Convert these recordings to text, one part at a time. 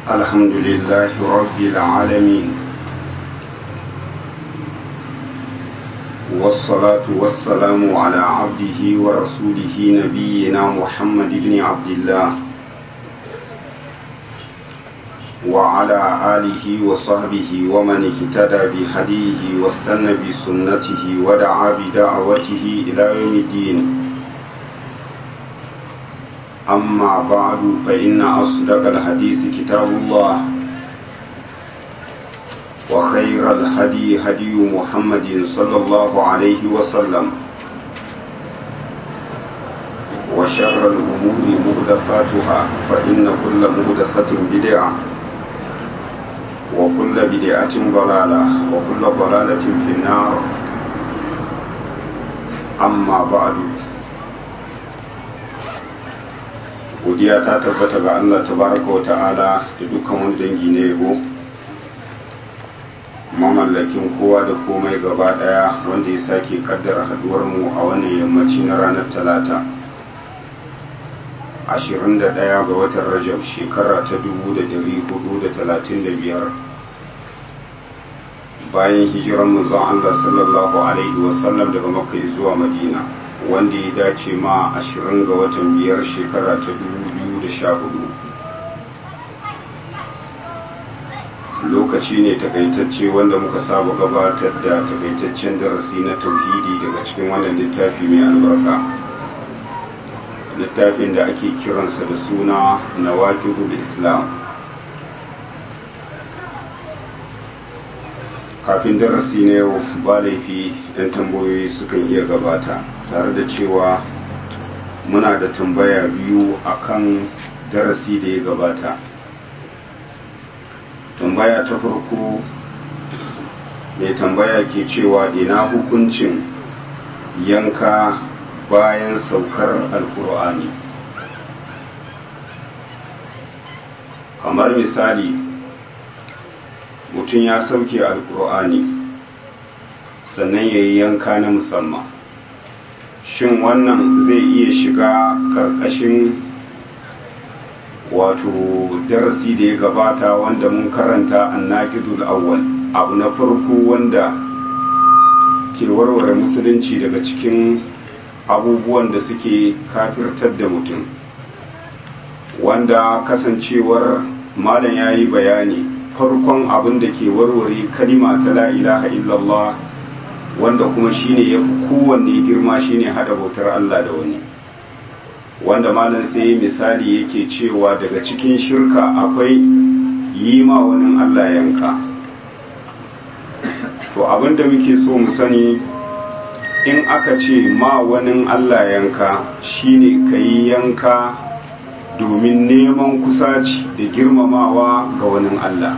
الحمد لله رب العالمين والصلاة والسلام على عبده ورسوله نبينا محمد بن عبد الله وعلى آله وصحبه ومن اهتدى بهديه واستنى بسنته ودعا بدعوته إلى يوم الدين أما بعد فإن أصدق الحديث كتاب الله وخير الهدي هدي محمد صلى الله عليه وسلم وشر الأمور مهدفاتها فإن كل مهدفة بدعة وكل بدعة ضلالة وكل ضلالة في النار أما بعد godiya ta tabbata ga Allah tabaraka wa ta'ala da dukkan wani dangi na yabo mamallakin kowa da komai gaba daya wanda ya sake kaddara haduwar mu a wannan yammaci na ranar talata 21 ga watan rajab shekara ta 1435 bayan hijiran manzon Allah sallallahu alaihi wasallam daga makka zuwa madina wanda ya dace ma 20 ga watan biyar shekara ta 2014 lokaci ne takaitacce wanda muka saba gabatar da takaitaccen darasi na tauhidi daga cikin wannan littafi mai albarka littafin da ake kiransa da suna nawaqidul islam kafin darasi na yau ba laifi yan tambayoyi sukan iya gabata tare da cewa muna da tambaya biyu akan darasi da ya gabata tambaya ta farko mai tambaya ke cewa ina hukuncin yanka bayan saukar alkur'ani kamar misali mutum ya sauke alkur'ani sannan ya yi yanka na musamman shin wannan zai iya shiga karkashin wato darasi da ya gabata wanda mun karanta annaqidul awwal abu na farko wanda ke warware musulunci daga cikin abubuwan da suke kafirtar da mutum wanda kasancewar malam ya yi bayani farkon abin da ke warware kalima ta la ilaha illallah wanda kuma shine ya fi kowanne girma shine hada bautar Allah da wani wanda malam sai misali yake cewa daga cikin shirka akwai yi ma wani Allah yanka to abinda muke so mu sani in aka ce ma wani Allah yanka shine ka yi yanka domin neman kusaci da girmamawa ga wani Allah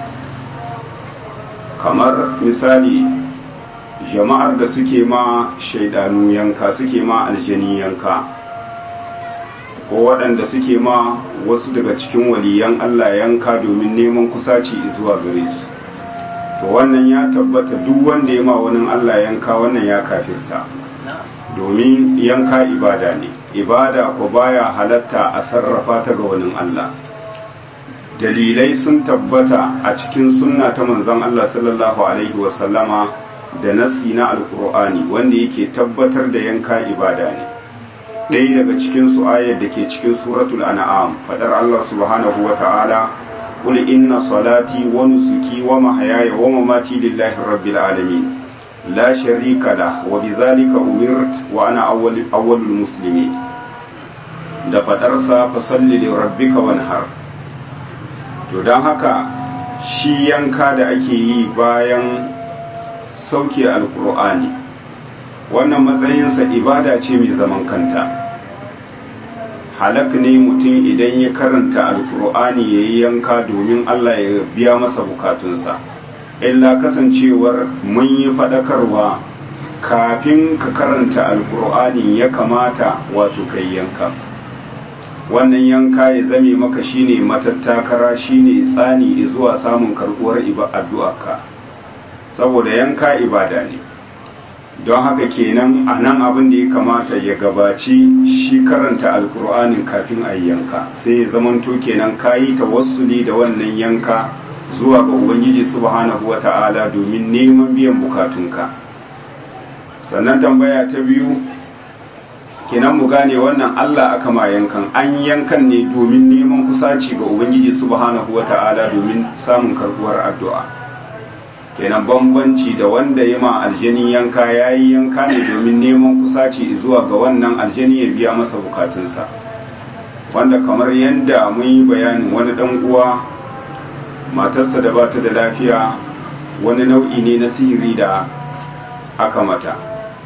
kamar misali jama'ar da suke ma shaidanu yanka suke ma aljani yanka ko waɗanda suke ma wasu daga cikin waliyan Allah yanka domin neman kusaci zuwa gare su to wannan ya tabbata duk wanda ya ma wani Allah yanka wannan ya kafirta domin yanka ibada ne ibada ko baya halatta a sarrafa ta ga wani Allah dalilai sun tabbata a cikin sunna ta manzon Allah sallallahu alaihi wasallama da nassi na alkur'ani wanda yake tabbatar da yanka ibada ne ɗaya daga cikin su ayar da ke cikin suratul an'am fadar Allah subhanahu wa ta'ala qul inna salati wa nusuki wa mahyaya wa mamati lillahi rabbil alamin la sharika la wa bidhalika umirt wa ana awwal awwalul muslimin da fadar sa fa salli li rabbika wanhar to dan haka shi yanka da ake yi bayan sauke alkur'ani wannan matsayinsa ibada ce mai zaman kanta halak ne mutum idan ya karanta alkur'ani ya yi yanka domin allah ya biya masa bukatunsa illa kasancewar mun yi faɗakarwa kafin ka karanta alkur'ani ya kamata wato kai yanka wannan yanka ya zame maka shine matattakara shine tsani zuwa samun karɓuwar addu'arka saboda yanka ibada ne don haka kenan a nan abin da ya kamata ya gabaci shi karanta alkur'anin kafin a yanka sai ya zamanto kenan kayi tawassuli da wannan yanka zuwa ga ubangiji subhanahu wata'ala domin neman biyan bukatunka sannan tambaya ta biyu kenan mu gane wannan Allah aka ma yankan an yankan ne domin neman kusaci ga ubangiji subhanahu wata'ala domin samun karbuwar addu'a kenan bambanci da wanda ya ma aljani yanka ya yi yanka ne domin neman kusaci zuwa ga wannan aljani ya biya masa bukatunsa wanda kamar yadda mun yi bayanin wani dan uwa matarsa da bata da lafiya wani nau'i ne na sihiri da aka mata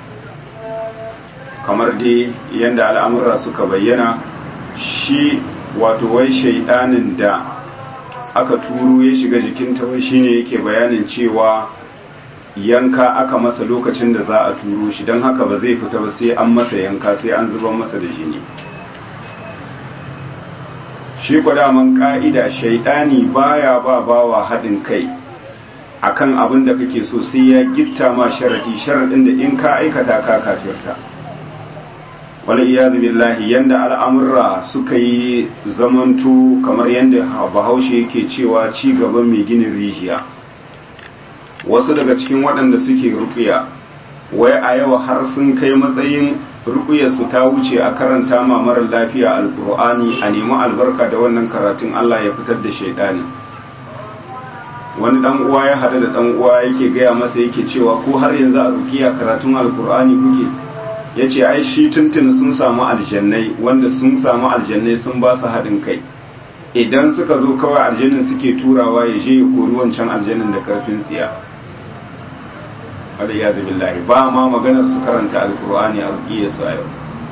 kamar dai yadda al'amura suka bayyana shi wato wai shaidanin da aka turo ya shiga jikinta wai shine yake bayanin cewa yanka aka masa lokacin da za a turo shi don haka ba zai fita ba sai an masa yanka sai an zuba masa da jini shi kwadaman ka'ida shaidani baya ba bawa haɗin kai akan abin da kake so sai ya gitta ma sharadi sharadin da in ka aikata ka kafirta wala iyazu billahi yanda al'amurra suka yi zamanto kamar yanda bahaushe yake cewa ci gaban mai ginin rijiya wasu daga cikin waɗanda suke rukuya wai a yau har sun kai matsayin rukuyarsu ta wuce a karanta ma marar lafiya alkur'ani a nemi albarka da wannan karatun Allah ya fitar da shaidani wani dan uwa ya hada da dan uwa yake gaya masa yake cewa ko har yanzu a rukiya karatun alkur'ani kuke ya ce ai shi tuntun sun samu aljannai wanda sun samu aljannai sun ba su haɗin kai idan suka zo kawai aljannin suke turawa ya je ya kori wancan aljannin da karfin tsiya ya billahi ba ma maganar su karanta alkur'ani a rukiya su a yau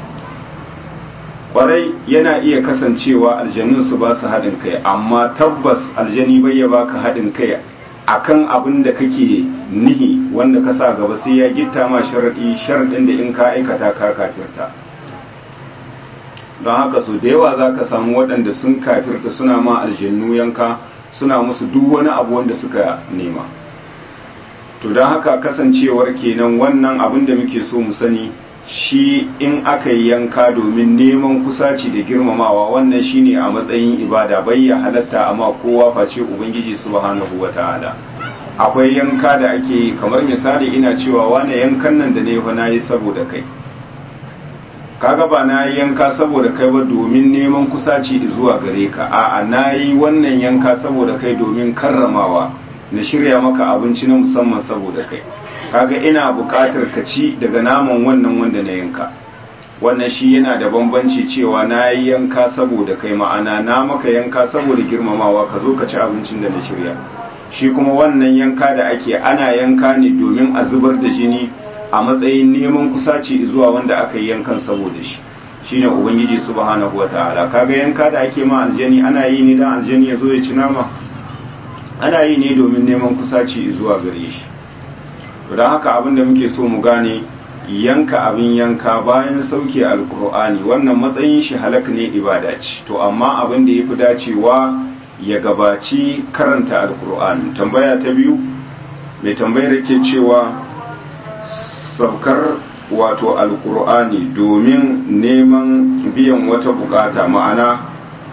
kwarai yana iya kasancewa aljannin su ba su haɗin kai amma tabbas aljani bai ya baka haɗin kai akan abin da kake nihi wanda ka sa gaba sai ya gitta ma sharaɗi sharaɗin da in ka aikata ka kafirta don haka so da yawa za ka samu waɗanda sun kafirta suna ma aljannu yanka suna musu duk wani abu wanda suka nema to don haka kasancewar kenan wannan abin da muke so mu sani shi in aka yi yanka domin neman kusaci da girmamawa wannan shine a matsayin ibada bai ya halatta amma kowa face ubangiji subhanahu wata'ala akwai yanka da ake yi kamar misali ina cewa wane yankan nan da ne fa nayi saboda kai kaga ba na yi yanka saboda kai ba domin neman kusaci zuwa gare ka a'a na yi wannan yanka saboda kai domin karramawa na shirya maka abinci na musamman saboda kai kaga ina buƙatar ka ci daga naman wannan wanda na yanka wannan shi yana da bambanci cewa na yi yanka saboda kai ma'ana na maka yanka saboda girmamawa ka zo ka ci abincin da na shirya shi kuma wannan yanka da ake ana yanka ne domin a zubar da jini a matsayin neman kusaci zuwa wanda aka yi yankan saboda shi shine ubangiji subhanahu wataala kaga yanka da ake ma aljani ana yi ne dan aljani ya zo ya ci nama ana yi ne domin neman kusaci zuwa gare shi don haka abin da muke so mu gane yanka abin yanka bayan sauke alkur'ani wannan matsayin shi halak ne ibada ce to amma abin da ya fi dacewa ya gabaci karanta alkur'ani tambaya ta biyu mai tambayar ke cewa saukar wato alkur'ani domin neman biyan wata bukata ma'ana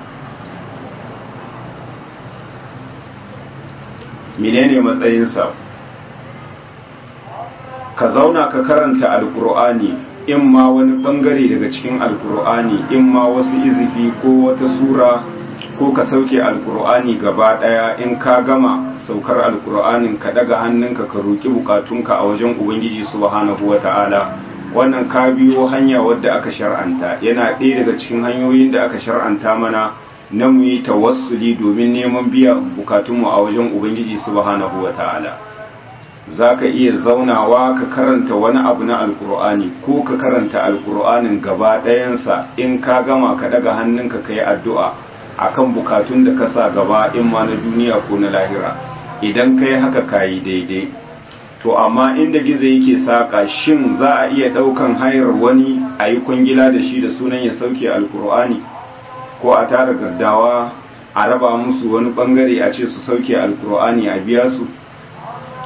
menene matsayinsa ka zauna ka karanta alkur'ani in ma wani bangare daga cikin alkur'ani in ma wasu izifi ko wata sura ko ka sauke alkur'ani gaba daya in ka gama saukar alkur'anin ka daga hannunka ka roki bukatunka a wajen ubangiji subhanahu wata'ala wannan ka biyo hanya wadda aka shar'anta yana ɗaya daga cikin hanyoyin da aka shar'anta mana na mu yi tawassuli domin neman biya bukatunmu a wajen ubangiji subhanahu wata'ala za ka iya zaunawa ka karanta wani abu na alkur'ani ko ka karanta alkur'anin gaba ɗayansa in ka gama ka daga hannunka ka yi addu'a akan bukatun da ka sa gaba in ma na duniya ko na lahira idan ka yi haka ka yi daidai to amma inda gizo yake saƙa shin za a iya ɗaukan hayar wani a yi kwangila da shi da sunan ya sauke alkur'ani ko a tara gardawa a raba musu wani ɓangare a ce su sauke alkur'ani a biya su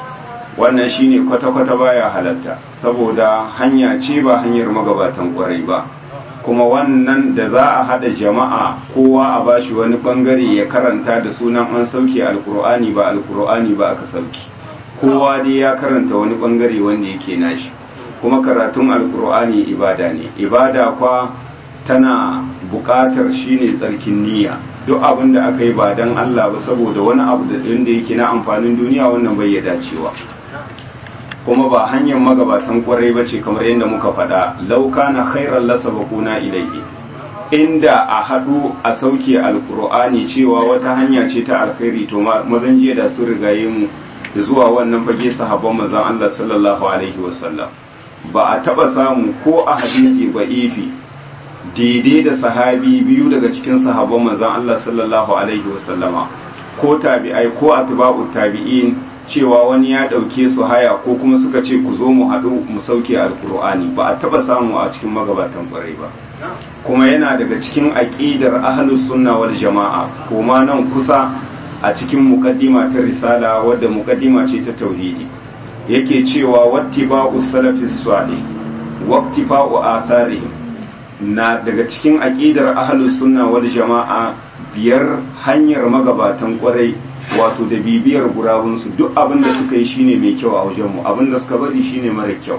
wannan shine kwata-kwata baya halatta saboda hanya ce ba hanyar magabatan kwarai ba kuma wannan da za a hada jama'a kowa a bashi wani bangare ya karanta da sunan an sauke alkur'ani ba alkur'ani ba aka sauki kowa dai ya karanta wani bangare wanda yake nashi kuma karatun alkur'ani ibada ne ibada kwa tana buƙatar shine tsarkin niyya duk abin da aka yi ba dan Allah ba saboda wani abu da inda yake na amfanin duniya wannan bai ya dacewa kuma ba hanyar magabatan kwarai ba ce kamar yadda muka faɗa lauka na khairar lasa bakuna ilaihi inda a haɗu a sauke alkur'ani cewa wata hanya ce ta alkhairi to mazan jiya da su rigaye mu zuwa wannan fage sahabban mazan Allah sallallahu alaihi wasallam ba a taɓa samu ko a hadisi ba ifi daidai da sahabi biyu daga cikin sahabban mazan Allah sallallahu alaihi wasallama ko tabi'ai ko atba'u tabi'in cewa wani ya ɗauke su haya ko kuma suka ce ku zo mu haɗu mu sauke alkur'ani ba a taɓa samu a cikin magabatan ƙwarai ba kuma yana daga cikin aƙidar ahlus sunna wal jama'a kuma nan kusa a cikin muqaddima ta risala wadda muqaddima ce ta tauhidi yake cewa wattiba'u salafis salih waqtifa'u atharihim na daga cikin aƙidar ahlus sunna wal jama'a biyar hanyar magabatan ƙwarai wato da bibiyar gurabunsu duk abin da suka yi shine mai kyau a wajenmu abin da suka bari shine mara kyau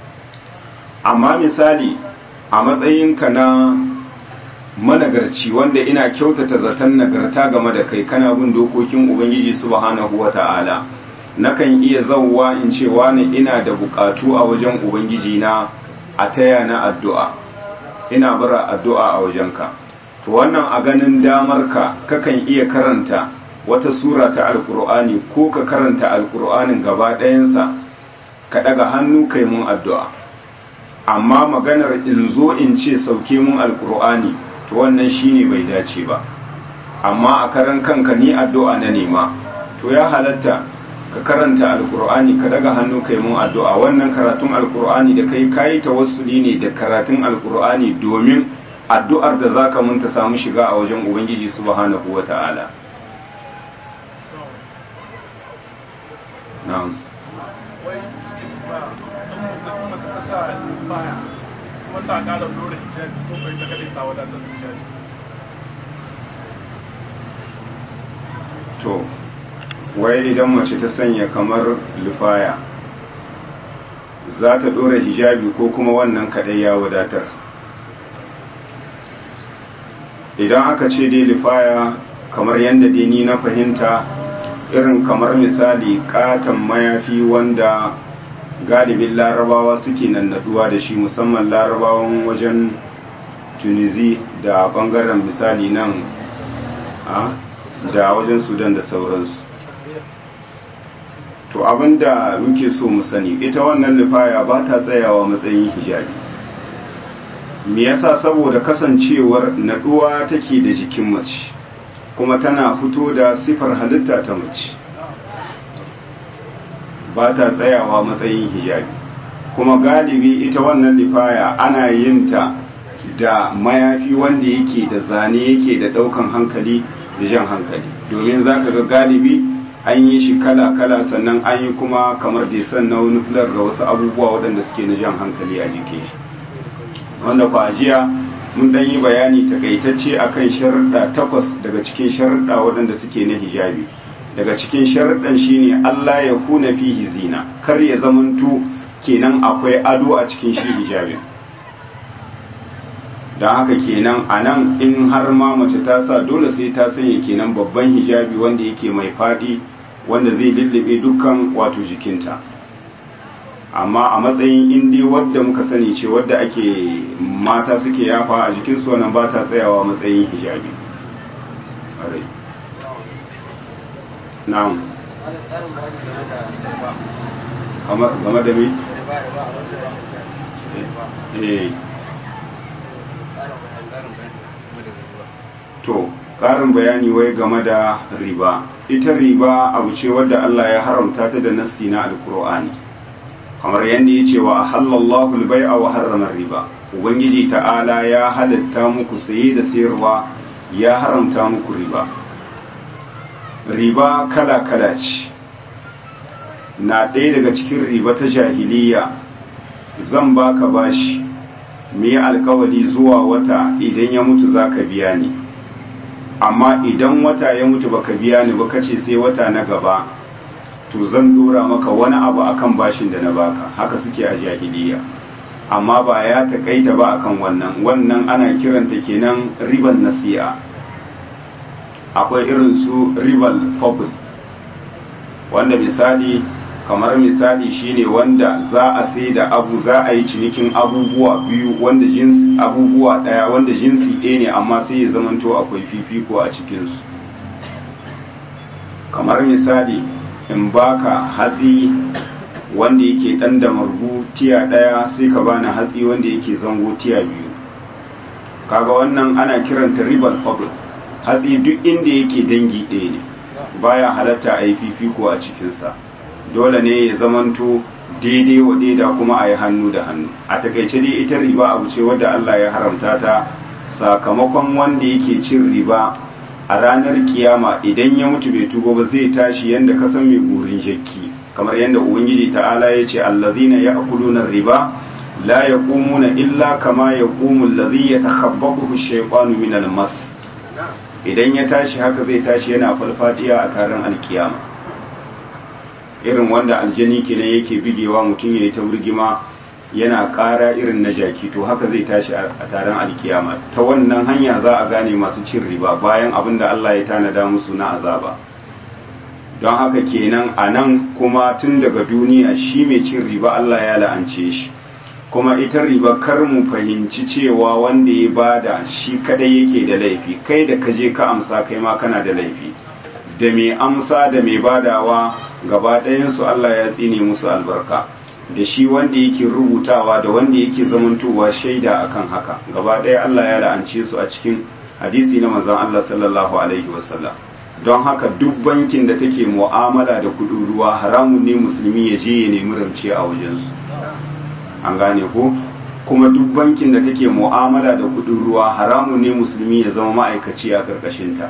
amma misali a matsayinka na managarci wanda ina kyautata zaton nagarta game da kai kana bin dokokin ubangiji subhanahu wata'ala nakan iya zauwa in ce wani ina da bukatu a wajen ubangiji na a taya na addu'a ina bara addu'a a wajenka to wannan a ganin damarka kakan iya karanta wata sura ta alkur'ani ko ka karanta alkur'anin gaba ɗayansa ka ɗaga hannu kai mun addu'a amma maganar in zo in ce sauke mun alkur'ani to wannan shine bai dace ba amma a karan kanka ni addu'a na nema to ya halatta ka karanta alkur'ani ka ɗaga hannu kai mun addu'a wannan karatun alkur'ani da kai kayi tawassuli ne da karatun alkur'ani domin addu'ar da zaka mun ta samu shiga a wajen ubangiji subhanahu wata'ala na'am wai cikin ba an mutum kuma ta sa baya kuma ta kara dole hijabi ko kai ta kadai ta wadatar su hijabi to wai idan mace ta sanya kamar lufaya za ta dora hijabi ko kuma wannan kadai ya wadatar idan aka ce dai lufaya kamar yadda dai ni na fahimta irin kamar misali katon mayafi wanda galibin larabawa suke nannaduwa da shi musamman larabawan wajen tunisi da bangaren misali nan da wajen sudan da sauransu to abinda muke so mu sani ita wannan lifaya ba ta tsayawa matsayin hijabi me yasa saboda kasancewar naduwa take da jikin mace kuma tana fito da sifar halitta ta mace ba ta tsayawa matsayin hijabi kuma galibi ita wannan lifaya ana yin ta da mayafi wanda yake da zane yake da daukan hankali da jan hankali domin za ka ga galibi an yi shi kala-kala sannan an yi kuma kamar desan na wani fular da wasu abubuwa waɗanda suke na jan hankali a jikin shi wanda kwa jiya mun ɗan yi bayani takaitacce akan sharuɗa takwas daga cikin sharuɗa waɗanda suke na hijabi daga cikin sharuɗan shine Allah ya kuna fihi zina kar ya zamanto kenan akwai ado a cikin shi hijabin don haka kenan a nan in har ma mace ta sa dole sai ta sanya kenan babban hijabi wanda yake mai faɗi wanda zai lullube dukkan wato jikinta amma a matsayin indi wadda muka sani ce wadda ake mata suke yafa a jikinsu wannan ba ta tsayawa matsayin hijabi na'am game da me? eh to ƙarin bayani wai game da riba ita riba abu ce wadda Allah ya haramta ta da nassi na alkur'ani kamar yadda ya ce wa halallahu albai'a wa harrama riba ubangiji ta'ala ya halatta muku saye da sayarwa ya haramta muku riba riba kala kala ce na ɗaya daga cikin riba ta jahiliya zan baka bashi mu yi alkawali zuwa wata idan ya mutu za ka biya ni amma idan wata ya mutu baka biya ni ba kace sai wata na gaba to zan dora maka wani abu akan bashin da na baka haka suke a jahiliya amma ba ya takaita ba akan wannan wannan ana kiranta kenan riban nasi'a akwai irin su ribal fadl wanda misali kamar misali shine wanda za a sai da abu za a yi cinikin abubuwa biyu wanda jinsi abubuwa daya wanda jinsi ɗaya ne amma sai ya zamanto akwai fifiko a cikinsu kamar misali in baka hatsi wanda yake dan da margu tiya daya sai ka bani hatsi wanda yake zango tiya biyu kaga wannan ana kiranta ribal fadl hatsi duk inda yake dangi ɗaya ne baya halatta a yi fifiko a cikinsa dole ne ya zamanto daidai wa daida kuma a yi hannu da hannu a takaice dai ita riba abu ce wadda Allah ya haramta ta sakamakon wanda yake cin riba a ranar kiyama idan ya mutu bai tuba ba zai tashi yanda ka san mai burin jakki kamar yadda ubangiji ta'ala ya ce allazina ya'kuluna riba la yaqumuna illa kama yaqumu allazi yatakhabbathu ash-shaytanu min al-mas idan ya tashi haka zai tashi yana falfadiya a taron alkiyama irin wanda aljani kenan yake bigewa mutum ya yi ta burgima yana ƙara irin na jaki to haka zai tashi a taron alkiyama ta wannan hanya za a gane masu cin riba bayan abin da Allah ya tanada musu na azaba don haka kenan a nan kuma tun daga duniya shi mai cin riba Allah ya la'ance shi kuma ita riba kar mu fahimci cewa wanda ya bada shi kadai yake da laifi kai da kaje ka amsa kai ma kana da laifi da mai amsa da mai badawa gaba ɗayansu Allah ya tsine musu albarka da shi wanda yake rubutawa da wanda yake zamantowa shaida akan haka gaba ɗaya Allah ya la'ance su a cikin hadisi na manzon Allah sallallahu alaihi wasallam don haka duk bankin da take mu'amala da kudin ruwa haramun ne musulmi ya je ya nemi rance a wajensu an gane ko kuma duk bankin da take mu'amala da kudin ruwa haramun ne musulmi ya zama ma'aikaci a karkashinta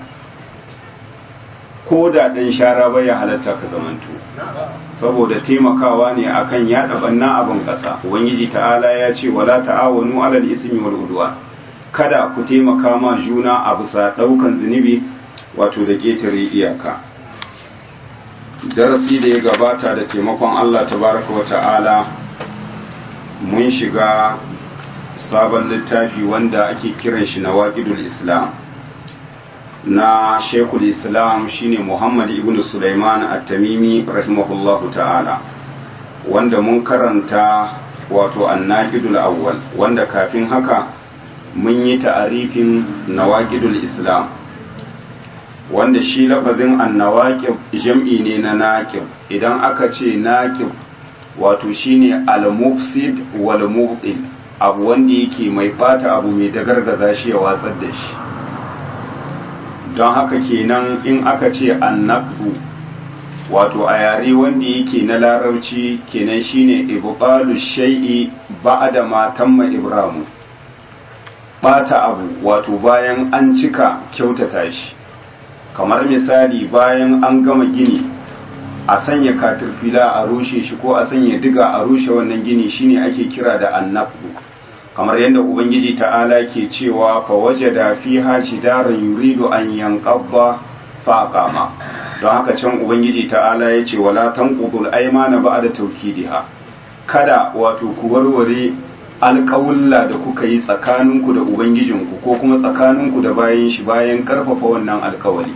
ko da ɗan shara bai ya halatta ka zamanto saboda taimakawa ne akan yaɗa banna abin ƙasa ubangiji ta'ala ya ce wala ta'awanu alal ismi wal udwan kada ku taimaka ma juna a bisa ɗaukan zunubi wato da ƙetare iyaka darasi da ya gabata da taimakon Allah tabaraka wa ta'ala mun shiga sabon littafi wanda ake kiran shi na waƙidul islam na shekul islam shine muhammad ibn sulaiman at-tamimi rahimahullahu ta'ala wanda mun karanta wato annaqidul awwal wanda kafin haka mun yi ta'arifin nawaqidul islam wanda shi lafazin annawaqib jam'i ne na naqib idan aka ce naqib wato shine al-mufsid wal mubtil abu wanda yake mai bata abu mai dagargaza shi ya watsar da shi don haka kenan in aka ce annaqbu wato a yare wanda yake na larabci kenan shine ibqalu shay'i ba'da ma tamma ibramu bata abu wato bayan an cika kyautata shi kamar misali bayan an gama gini a sanya katirfila a rushe shi ko a sanya diga a rushe wannan gini shine ake kira da annaqbu kamar yadda ubangiji ta'ala ke cewa fa wajada fiha jidaran yuridu an yanqadha fa aqama don haka can ubangiji ta'ala ya ce wala tanqudul aymana ba'da tawkidiha kada wato ku warware alƙawulla da kuka yi tsakaninku da ubangijinku ko kuma tsakaninku da bayan shi bayan karfafa wannan alƙawari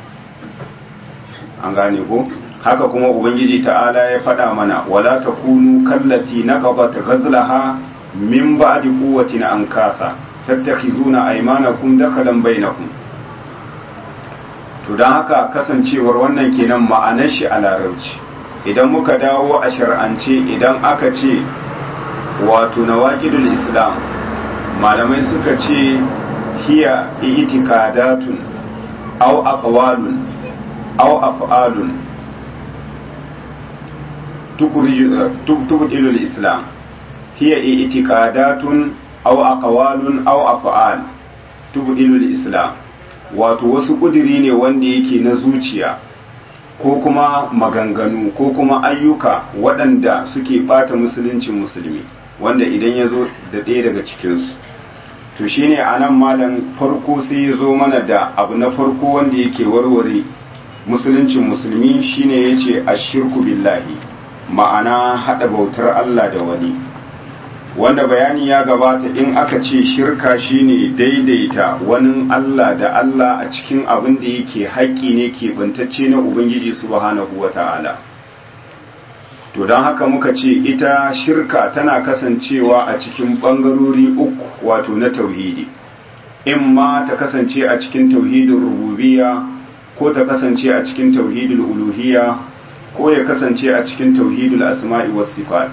an gane ko haka kuma ubangiji ta'ala ya faɗa mana wala takunu kallati naqabat ghazlaha min ba'di quwwatin ankasa tattakhizuna aymanakum dakalan bainakum to dan haka kasancewar wannan kenan ma'anar shi a larabci idan muka dawo a shar'ance idan aka ce wato nawaqidul islam malamai suka ce hiya i'tiqadatun aw aqwalun aw af'alun tubdilul islam hiya i'tiqadatun aw aqwalun aw af'al tubdilul islam wato wasu kudiri ne wanda yake na zuciya ko kuma maganganu ko kuma ayyuka waɗanda suke ɓata musuluncin musulmi wanda idan ya zo da ɗaya daga cikinsu to shine a nan malam farko sai ya zo mana da abu na farko wanda yake warware musuluncin musulmi shine ya ce ashirku billahi ma'ana haɗa bautar Allah da wani wanda bayani ya gabata in aka ce shirka shine daidaita wani Allah da Allah a cikin abin da yake haƙƙi ne ke bantacce na Ubangiji subhanahu wa ta'ala to don haka muka ce ita shirka tana kasancewa a cikin ɓangarori uku wato na tauhidi in ma ta kasance a cikin tauhidin rububiya ko ta kasance a cikin tauhidul uluhiyya ko ya kasance a cikin tauhidul asma'i was sifat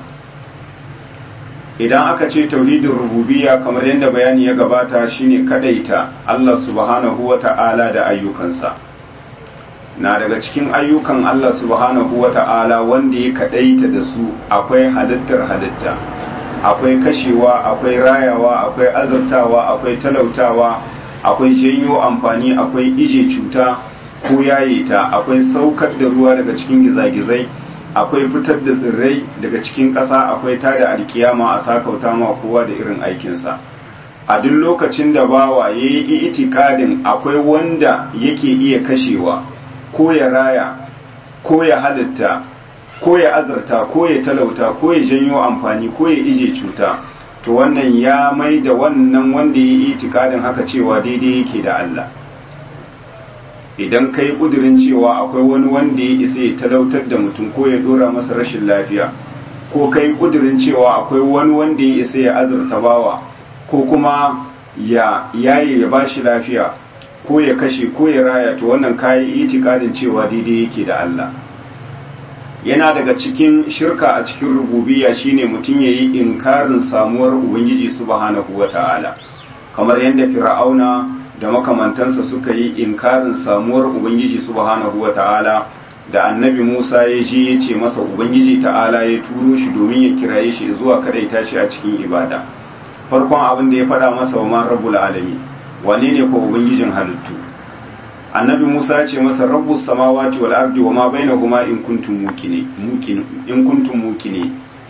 idan aka ce tauhidin rububiyya kamar yadda bayani ya gabata shine kadaita Allah subhanahu wata'ala da ayyukansa na daga cikin ayyukan Allah subhanahu wata'ala wanda ya kadaita da su akwai halittar halitta akwai kashewa akwai rayawa akwai azurtawa akwai talautawa akwai janyo amfani akwai ije cuta ko yaye ta akwai saukar da ruwa daga cikin gizagizai akwai fitar da tsirrai daga cikin ƙasa akwai tada alkiyama a sakauta ma kowa da irin aikinsa a duk lokacin da bawa ya yi itikadin akwai wanda yake iya kashewa ko ya raya ko ya halitta ko ya azarta ko ya talauta ko ya janyo amfani ko ya ije cuta to wannan ya mai da wannan wanda ya yi itikadin haka cewa daidai yake da Allah idan kai kudirin cewa akwai wani wanda ya isa ya talautar da mutum ko ya dora masa rashin lafiya ko kai kudirin cewa akwai wani wanda ya isa ya azurta bawa ko kuma ya yaye ya bashi lafiya ko ya kashe ko ya raya to wannan kayi itikadin cewa daidai yake da Allah yana daga cikin shirka a cikin rububiyya shine mutum yayi inkarin samuwar ubangiji subhanahu wataala kamar yadda fir'auna da makamantansa suka yi inkarin samuwar ubangiji subhanahu wata'ala da annabi Musa ya je ya ce masa ubangiji ta'ala ya turo shi domin ya kiraye shi zuwa kadaita shi a cikin ibada farkon abin da ya faɗa masa wa man rabbul alamin wane ne ko ubangijin halittu annabi Musa ya ce masa rabbus samawati wal ardi wa ma bainahuma in kuntum muqini muqin in kuntum muqini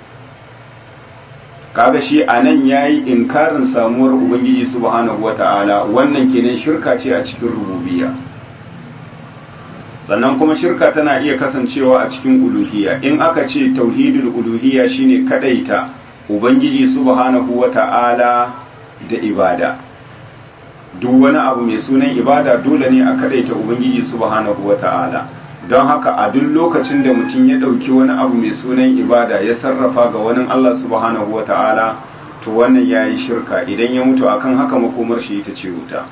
kaga shi a nan ya yi inkarin samuwar ubangiji subhanahu wata'ala wannan kenan shirka ce a cikin rububiya sannan kuma shirka tana iya kasancewa a cikin uluhiyya in aka ce tauhidul uluhiyya shine kadaita ubangiji subhanahu wata'ala da ibada duk wani abu mai sunan ibada dole ne a kadaita ubangiji subhanahu wata'ala don haka a duk lokacin da mutum ya ɗauki wani abu mai sunan ibada ya sarrafa ga wani Allah subhanahu wa ta'ala to wannan ya yi shirka idan ya mutu akan haka makomar shi ita ce wuta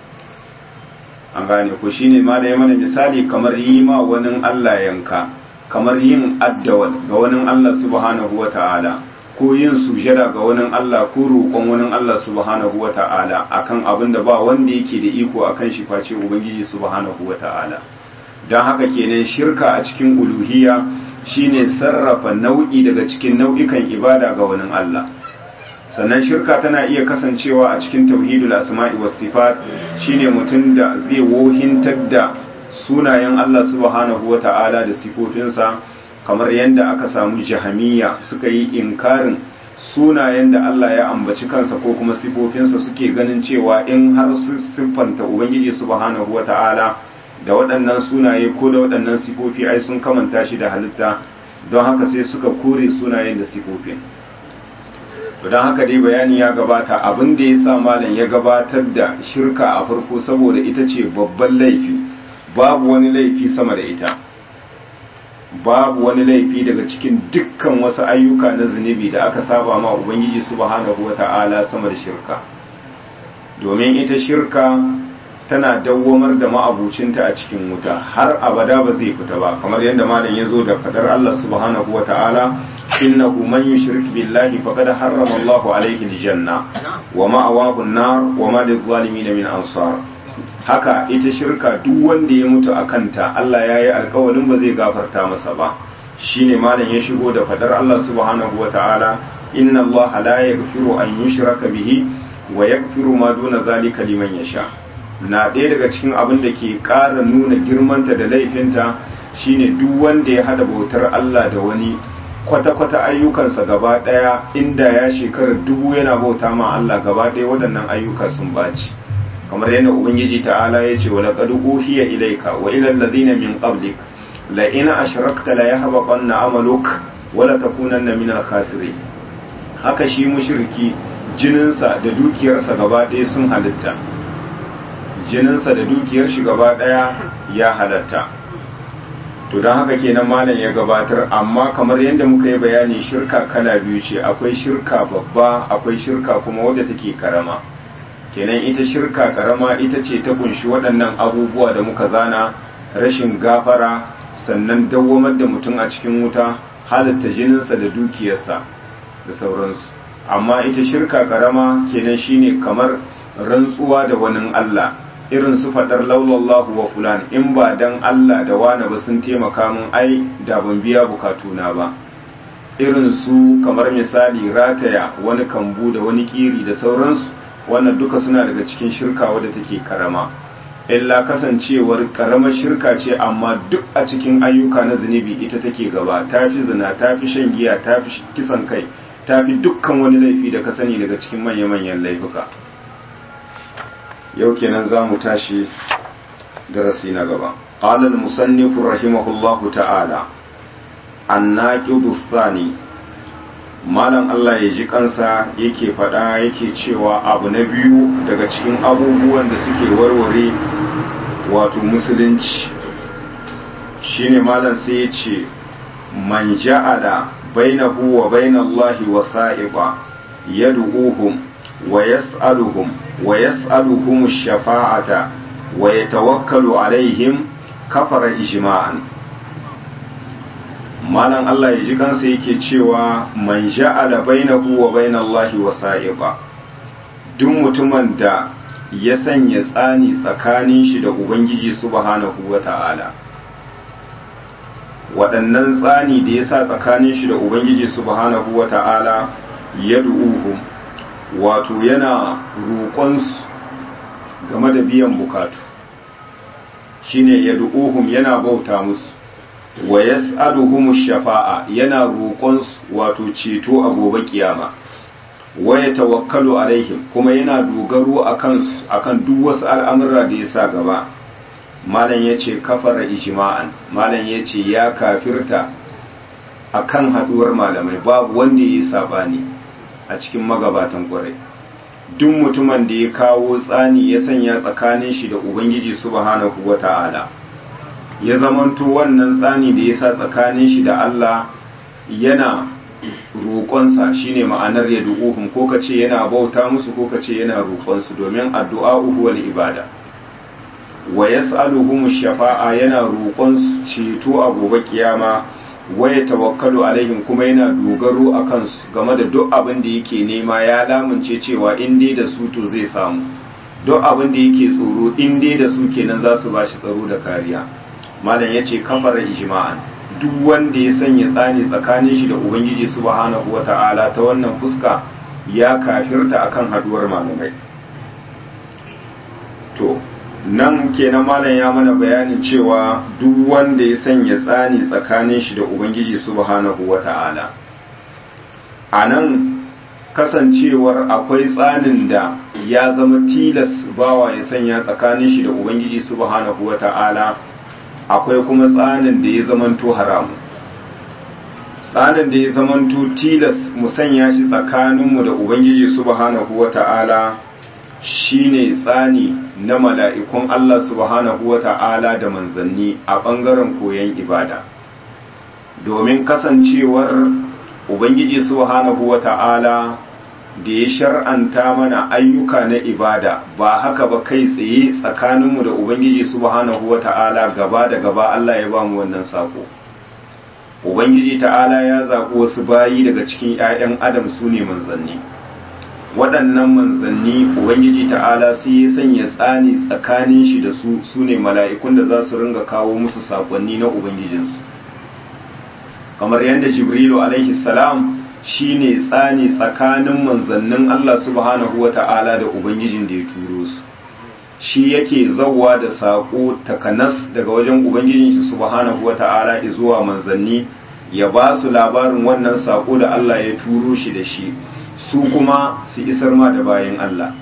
an gane ku shine ma da ya mana misali kamar yi ma wani Allah yanka kamar yin addawal ga wani Allah subhanahu wa ta'ala ko yin sujada ga wani Allah ko roƙon wani Allah subhanahu wa ta'ala akan abin da ba wanda yake da iko akan shi face ubangiji subhanahu wa ta'ala don haka kenan shirka a cikin uluhiyya shine sarrafa nau'i daga cikin nau'ikan ibada ga wani Allah sannan shirka tana iya kasancewa a cikin tauhidul asma'i was sifat shine mutum da zai wohintar da sunayen Allah subhanahu wata'ala da sifofinsa kamar yadda aka samu jahamiya suka yi inkarin sunayen da Allah ya ambaci kansa ko kuma sifofinsa suke ganin cewa in har su siffanta ubangiji subhanahu wata'ala da waɗannan sunaye ko da waɗannan sifofi ai sun kamanta shi da halitta don haka sai suka kore sunayen da sifofin don haka dai bayani ya gabata abin da ya sa malam ya gabatar da shirka a farko saboda ita ce babban laifi babu wani laifi sama da ita babu wani laifi daga cikin dukkan wasu ayyuka na zunubi da aka saba ma ubangiji subhanahu wata'ala sama da shirka domin ita shirka tana dawwamar da ma'abucinta a cikin wuta har abada ba zai fita ba kamar yadda malam ya zo da fadar Allah subhanahu wa ta'ala innahu man yushrik billahi faqad harrama Allahu alayhi aljanna wa ma'awahu an-nar wa ma lil-zalimin min ansar haka ita shirka duk wanda ya mutu a kanta Allah ya yi alkawalin ba zai gafarta masa ba shine malam ya shigo da fadar Allah subhanahu wa ta'ala inna Allah la yaghfiru an yushraka bihi wa yaghfiru ma duna zalika liman yasha na ɗaya daga cikin abin da ke ƙara nuna girmanta da laifinta shine duk wanda ya hada bautar Allah da wani kwata-kwata ayyukansa gaba daya inda ya shekarar dubu yana bauta ma Allah gaba daya waɗannan ayyuka sun baci kamar yadda ubangiji ta'ala ya ce wa laqad uhiya ilayka wa ila alladhina min qablik la in ashrakta la yahbaqanna amaluk wa la takunanna min al-khasirin haka shi mushriki jininsa da dukiyarsa gaba daya sun halitta jininsa da dukiyar shi gaba daya ya halatta to don haka kenan malam ya gabatar amma kamar yadda muka yi bayani shirka kala biyu ce akwai shirka babba akwai shirka kuma wadda take karama kenan ita shirka karama ita ce ta kunshi waɗannan abubuwa da muka zana rashin gafara sannan dawwamar da mutum a cikin wuta halatta jininsa da dukiyarsa da sauransu amma ita shirka karama kenan shine kamar rantsuwa da wani Allah irin su faɗar laulallahu wa fulan in ba dan Allah da wane ba sun taimaka min ai da ban biya bukatuna ba irin su kamar misali rataya wani kambu da wani kiri da sauransu wannan duka suna daga cikin shirka wadda take karama illa kasancewar karamar shirka ce amma duk a cikin ayyuka na zunubi ita take gaba tafi zina tafi shan giya tafi kisan kai tafi dukkan wani laifi da ka sani daga cikin manya-manyan laifuka yau kenan za mu tashi darasi na gaba قال المصنف رحمه الله تعالى الناقض الثاني malam Allah ya ji kansa yake faɗa yake cewa abu na biyu daga cikin abubuwan da suke warware wato musulunci shine malam sai ya ce man ja'ala bainahu wa bainallahi wasa'iqa yad'uhum wa yas'aluhum wa yas'aluhum ash-shafa'ata wa yatawakkalu alaihim kafara ijma'an malam Allah ya ji kansa yake cewa man ja'ala bainahu wa bainallahi wasa'iqa duk mutumin da ya sanya tsani tsakanin shi da ubangiji subhanahu wata'ala waɗannan tsani da ya sa tsakanin shi da ubangiji subhanahu wata'ala ya du'uhum wato yana roƙonsu game da biyan bukatu shine ya du'uhum yana bauta musu wa yas'aluhum shafa'a yana roƙon wato ceto a gobe kiyama wa yatawakkalu alaihim kuma yana dogaro akan akan duk wasu al'amura da yasa gaba malam yace kafara ijma'an malam yace ya kafirta akan haduwar malamai babu wanda yayi sabani a cikin magabatan kwarai duk mutumin da ya kawo tsani ya sanya tsakanin shi da ubangiji subhanahu wata'ala ya zamanto wannan tsani da ya sa tsakanin shi da Allah yana roƙonsa shine ma'anar ya du'uhum ko ka ce yana bauta musu ko ka ce yana roƙonsu domin addu'a wal ibada wa yas'aluhum shafa'a yana roƙonsu ceto a gobe kiyama wa tawakkalu alaihim kuma yana dogaro a kansu game da duk abin da yake nema ya lamunce cewa in dai da su to zai samu duk abin da yake tsoro in dai da su kenan za su bashi tsaro da kariya malam ya ce kafara ijma'an duk wanda ya sanya tsani tsakanin shi da ubangiji subhanahu wata'ala ta wannan fuska ya kafirta akan haduwar malamai to nan kenan malam ya mana bayanin cewa duk wanda ya sanya tsani tsakanin shi da ubangiji subhanahu wata'ala a nan kasancewar akwai tsanin da ya zama tilas bawa ya sanya tsakanin shi da ubangiji subhanahu wata'ala akwai kuma tsanin da ya zamanto haramu tsanin da ya zamanto tilas mu sanya shi tsakaninmu da ubangiji subhanahu wata'ala shine tsani na mala'ikun Allah subhanahu wata'ala da manzanni a ɓangaren koyon ibada domin kasancewar ubangiji subhanahu wata'ala da ya shar'anta mana ayyuka na ibada ba haka ba kai tsaye tsakaninmu da ubangiji subhanahu wata'ala gaba da gaba Allah ya ba mu wannan sako ubangiji ta'ala ya zaɓi wasu bayi daga cikin 'ya'yan adam su ne manzanni waɗannan manzanni ubangiji ta'ala sai ya sanya tsani tsakanin shi da su su ne mala'ikun da za su ringa kawo musu saƙonni na ubangijinsu kamar yadda jibrilu alaihi salam shi ne tsani tsakanin manzannin Allah subhanahu wa ta'ala da Ubangijin da ya turo su shi yake zawwa da saƙo takanas daga wajen ubangijin shi subhanahu wata'ala zuwa manzanni ya ba su labarin wannan saƙo da Allah ya turo shi da shi su kuma su isar ma da bayan Allah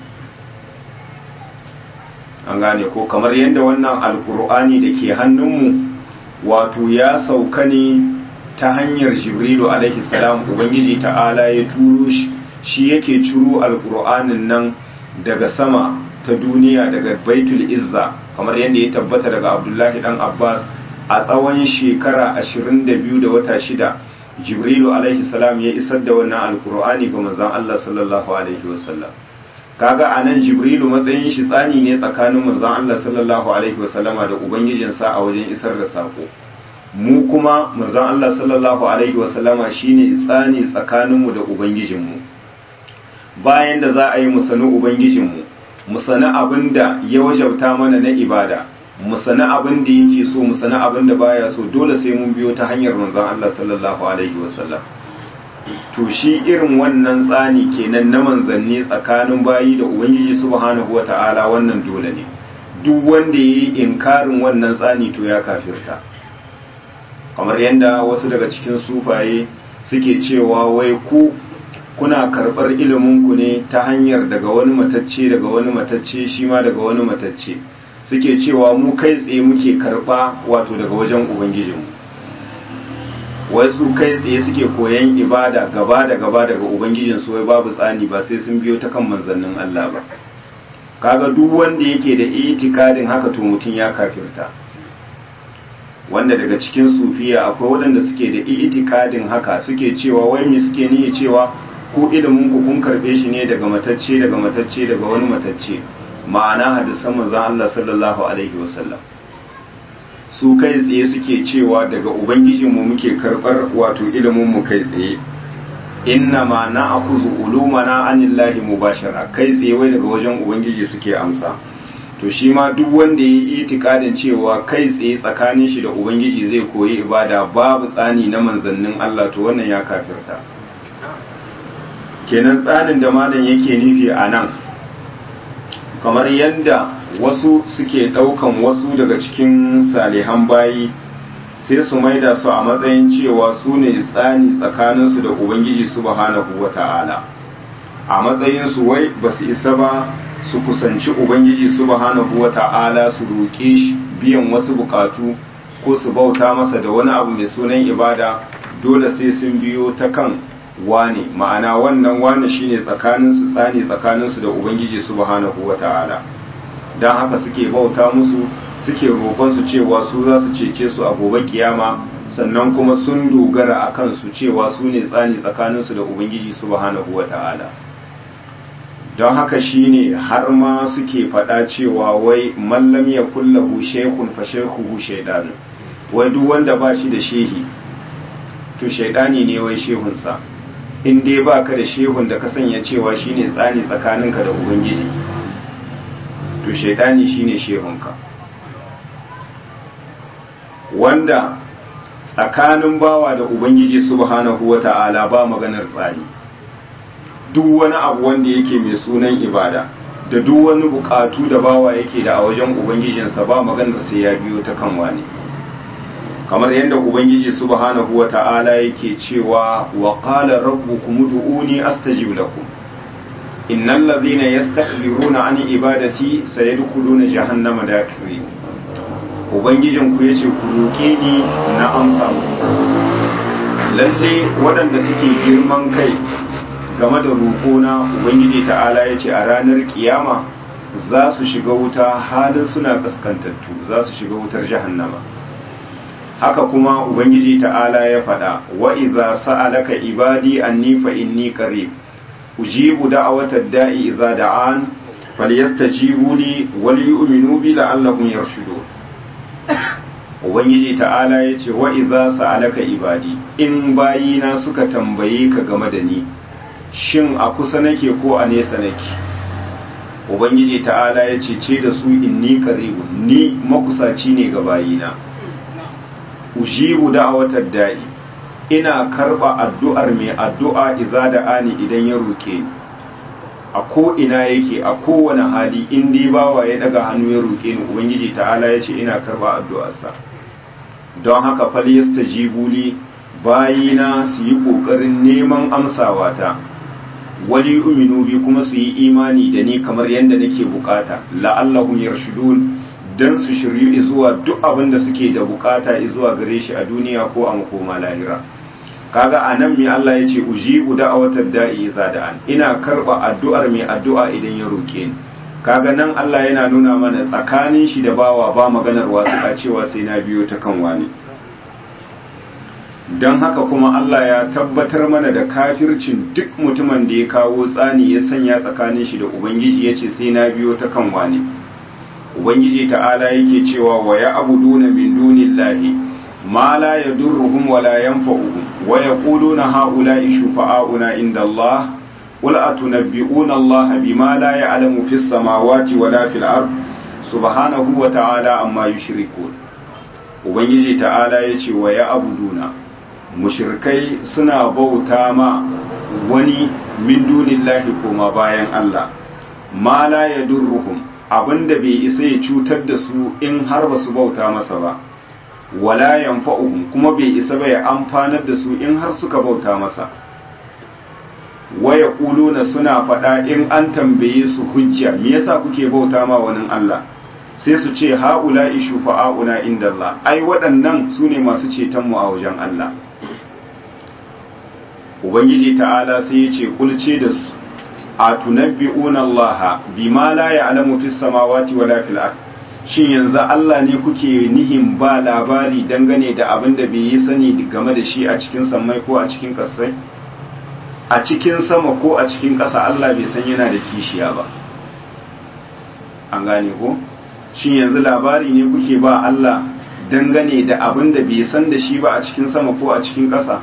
an gane ko kamar yadda wannan alkur'ani da ke hannunmu wato ya sauka ne ta hanyar jibrilu alaihi salam ubangiji ta'ala ya turo shi shi yake ciro alkur'anin nan daga sama ta duniya daga baitul izza kamar yadda ya tabbata daga abdullahi dan abbas a tsawon shekara 22 da wata shida jibrilu alaihi salam ya isar da wannan alkur'ani ga manzon allah sallallahu alaihi wasallam kaga anan jibrilu matsayin shi tsani ne tsakanin manzon allah sallallahu alaihi wasallama da ubangijinsa a wajen isar da sako mu kuma manzon allah sallallahu alaihi wasallama shine tsani tsakaninmu da ubangijinmu bayan da za a yi mu sani ubangijinmu mu sani abin da ya wajabta mana na ibada mu sani abin da yake so mu sani abin da baya so dole sai mun biyo ta hanyar manzon Allah sallallahu alaihi wasallam to shi irin wannan tsani kenan na manzanni tsakanin bayi da ubangiji subhanahu wata'ala wannan dole ne duk wanda yayi inkarin wannan tsani to ya kafirta kamar yadda wasu daga cikin sufaye suke cewa wai ku kuna karɓar iliminku ne ta hanyar daga wani matacce daga wani matacce shi ma daga wani matacce suke cewa mu kai tsaye muke karɓa wato daga wajen ubangijinmu wasu kai tsaye suke koyan ibada gaba da gaba daga ubangijinsu wai babu tsani ba sai sun biyo ta kan manzannin Allah ba kaga duk wanda yake da itikadin haka to mutum ya kafirta wanda daga cikin sufiya akwai waɗanda suke da itikadin haka suke cewa wai me suke niyya cewa ko ilimin ku kun karbe shi ne daga matacce daga matacce daga wani matacce ma'ana hadisan manzon Allah sallallahu alaihi wasallam su kai tsaye suke cewa daga ubangijin mu muke karbar wato ilimin mu kai tsaye inna ma na'khudhu ulumana anillahi mubashara kai tsaye wai daga wajen ubangiji suke amsa to shi ma duk wanda ya yi itikadin cewa kai tsaye tsakanin shi da ubangiji zai koyi ibada babu tsani na manzannin Allah to wannan ya kafirta kenan tsarin da malam yake nufi a nan kamar yadda wasu suke ɗaukan wasu daga cikin salihan bayi sai su maida su a matsayin cewa su ne tsani tsakaninsu da ubangiji subhanahu wa ta'ala a matsayinsu wai ba su isa ba su kusanci ubangiji subhanahu wa ta'ala su roƙe shi biyan wasu bukatu ko su bauta masa da wani abu mai sunan ibada dole sai sun biyo ta kan wane ma'ana wannan wane shine tsakaninsu tsani tsakaninsu da ubangiji subhanahu wata'ala don haka suke bauta musu suke roƙonsu cewa su za su cece su a gobe kiyama sannan kuma sun dogara a kansu cewa su ne tsani tsakaninsu da ubangiji subhanahu wata'ala don haka shine har ma suke faɗa cewa wai mallam ya kullahu shekun fa shekuhu shaidanu wai duk wanda ba shi da shehi to shaidani ne wai shehunsa in dai ba ka da shehun da ka sanya cewa shine tsani tsakaninka da ubangiji to shaidani shine shehunka wanda tsakanin bawa da ubangiji subhanahu wata'ala ba maganar tsani duk wani abu wanda yake mai sunan ibada da duk wani bukatu da bawa yake da a wajen ubangijinsa ba maganar sai ya biyo ta kan wani kamar yadda ubangiji subhanahu wa ta'ala yake cewa wa qala rabbukum ud'uni astajib lakum innal ladhina yastakbiruna an ibadati sayadkhuluna jahannama dakirin ubangijin ku yace ku roke ni na amsa muku lalle waɗanda suke girman kai game da roƙona ubangiji ta'ala yace a ranar kiyama za su shiga wuta halin suna kaskantattu za su shiga wutar jahannama haka kuma ubangiji ta'ala ya faɗa wa idza sa'alaka ibadi anni fa inni qarib ujibu da'watad da'i idza da'an falyastajibu li wal yu'minu bi la'allahum yarshudun ubangiji ta'ala ya ce wa idza sa'alaka ibadi in bayina suka tambaye ka game da ni shin a kusa nake ko a nesa nake ubangiji ta'ala ya ce ce da su inni qaribun ni makusaci ne ga bayina ujibu da'awatar da'i ina karba addu'ar mai addu'a idza da'ani idan ya roke ni a ko ina yake a kowane hali in dai bawa ya daga hannu ya roke ni ubangiji ta'ala ya ce ina karba addu'arsa don haka fal yastajibuli bayina su yi kokarin neman amsawa ta wali uminu bi kuma su yi imani da ni kamar yadda nake bukata la'allahum yarshudun dan su shiryu zuwa duk abin da suke da bukata zuwa gare shi a duniya ko a makoma lahira kaga anan me Allah ya ce ujibu da'awatar da'i idza da'an ina karba addu'ar mai addu'a idan ya roke ni kaga nan Allah yana nuna mana tsakanin shi da bawa ba maganar wasu a cewa sai na biyo ta kan wani don haka kuma Allah ya tabbatar mana da kafircin duk mutumin da ya kawo tsani ya sanya tsakanin shi da Ubangiji ya ce sai na biyo ta kan wani Ubangiji ta'ala yake cewa wa ya abuduna min dunillahi ma la yadurruhum wa la yanfa'uhum wa yaquluna haula'i shufa'auna inda Allah qul atunabbi'una Allah bima la ya'lamu fis samawati wa la fil ard subhanahu wa ta'ala amma yushrikun Ubangiji ta'ala yace wa ya abuduna mushirkai suna bauta ma wani min dunillahi koma bayan Allah ma la yadurruhum abinda bai isa ya cutar da su in har ba su bauta masa ba wala yanfa'uhum kuma bai isa ba ya amfanar da su in har suka bauta masa waya kuluna suna faɗa in an tambaye su hujja me yasa kuke bauta ma wani Allah sai su ce ha'ula'i shufa'auna inda Allah ai waɗannan su ne masu ceton mu a wajen Allah ubangiji ta'ala sai ya ce kulce da su a tunabbi'una Allah bima la ya'lamu fis samawati wala fil ard shin yanzu Allah ne kuke nihin ba labari dangane da abin da bai yi sani game da shi a cikin sammai ko a cikin kasai a cikin sama ko a cikin ƙasa Allah bai san yana da kishiya ba an gane ko shin yanzu labari ne kuke ba Allah dangane da abin da bai san da shi ba a cikin sama ko a cikin ƙasa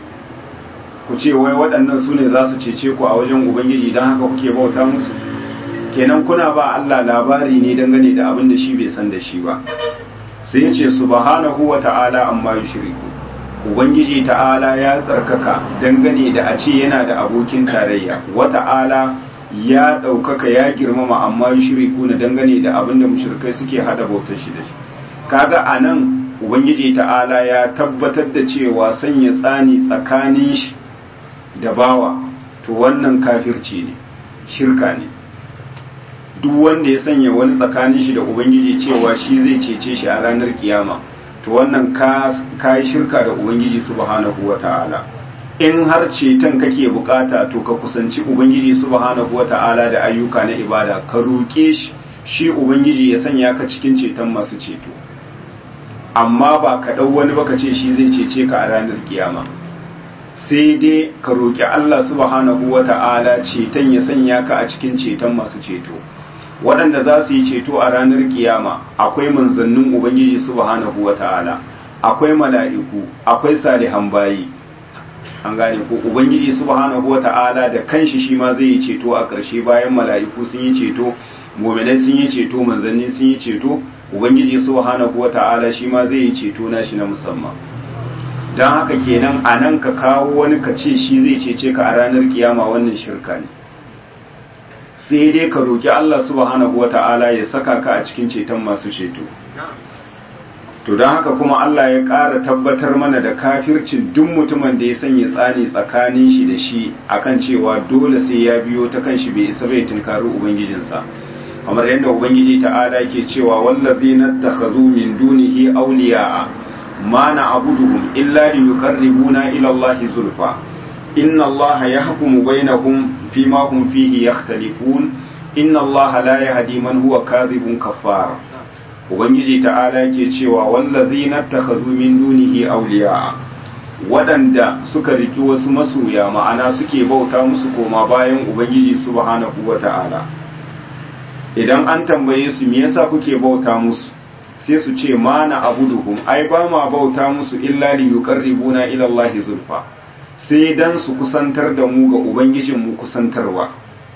ku ce wai waɗannan su ne za su cece ku a wajen ubangiji don haka kuke bauta musu kenan kuna ba Allah labari ne dangane da abin da shi bai san da shi ba sai ya ce subhanahu wa ta'ala amma yushriku ubangiji ta'ala ya tsarkaka dangane da a ce yana da abokin tarayya wa ta'ala ya ɗaukaka ya girmama amma yushriku na dangane da abin da mushrikai suke hada bautar shi da shi kaga anan ubangiji ta'ala ya tabbatar da cewa sanya tsani tsakanin shi da bawa to wannan kafirci ne shirka ne duk wanda ya sanya wani tsakanin shi da ubangiji cewa shi zai cece shi a ranar kiyama to wannan ka yi shirka da ubangiji subhanahu wa ta'ala in har ceton kake bukata to ka kusanci ubangiji subhanahu wa ta'ala da ayyuka na ibada ka roƙe shi shi ubangiji ya sanya ka cikin ceton masu ceto amma ba ka ɗau wani baka ce shi zai cece ka a ranar kiyama sai dai ka roƙi Allah subhanahu wa ta'ala ceton ya sanya ka a cikin ceton masu ceto waɗanda za su yi ceto a ranar kiyama akwai manzannin ubangiji subhanahu wa ta'ala akwai mala'iku akwai salihan bayi an gane ko ubangiji subhanahu wa ta'ala da kanshi shi ma zai yi ceto a ƙarshe bayan mala'iku sun yi ceto mu'minai sun yi ceto manzanni sun yi ceto ubangiji subhanahu wa ta'ala shi ma zai yi ceto na shi na musamman don haka kenan a nan ka kawo wani ka ce shi zai cece ka a ranar kiyama wannan shirka ne sai dai ka roki Allah subhanahu wa ta'ala ya saka ka a cikin ceton masu ceto to don haka kuma Allah ya ƙara tabbatar mana da kafircin duk mutumin da ya sanya tsani tsakanin shi da shi akan cewa dole sai ya biyo ta kan shi bai isa bai tunkari ubangijinsa kamar yadda ubangiji ta'ala ke cewa wallazina takhadhu min dunihi awliya'a ma na'buduhum illa liyuqarribuna ila Allah zulfa inna Allah yahkumu bainahum fima hum fihi yakhtalifun inna Allah la yahdi man huwa kadhibun kaffar ubangiji ta'ala ke cewa wallazina takhadhu min dunihi awliya'a waɗanda suka riki wasu masoya ma'ana suke bauta musu koma bayan ubangiji subhanahu wata'ala idan an tambaye su me yasa kuke bauta musu sai su ce mana abuduhum ai ba ma bauta musu illa li yuqarribuna ila Allah zulfa sai dan su kusantar da mu ga ubangijin mu kusantarwa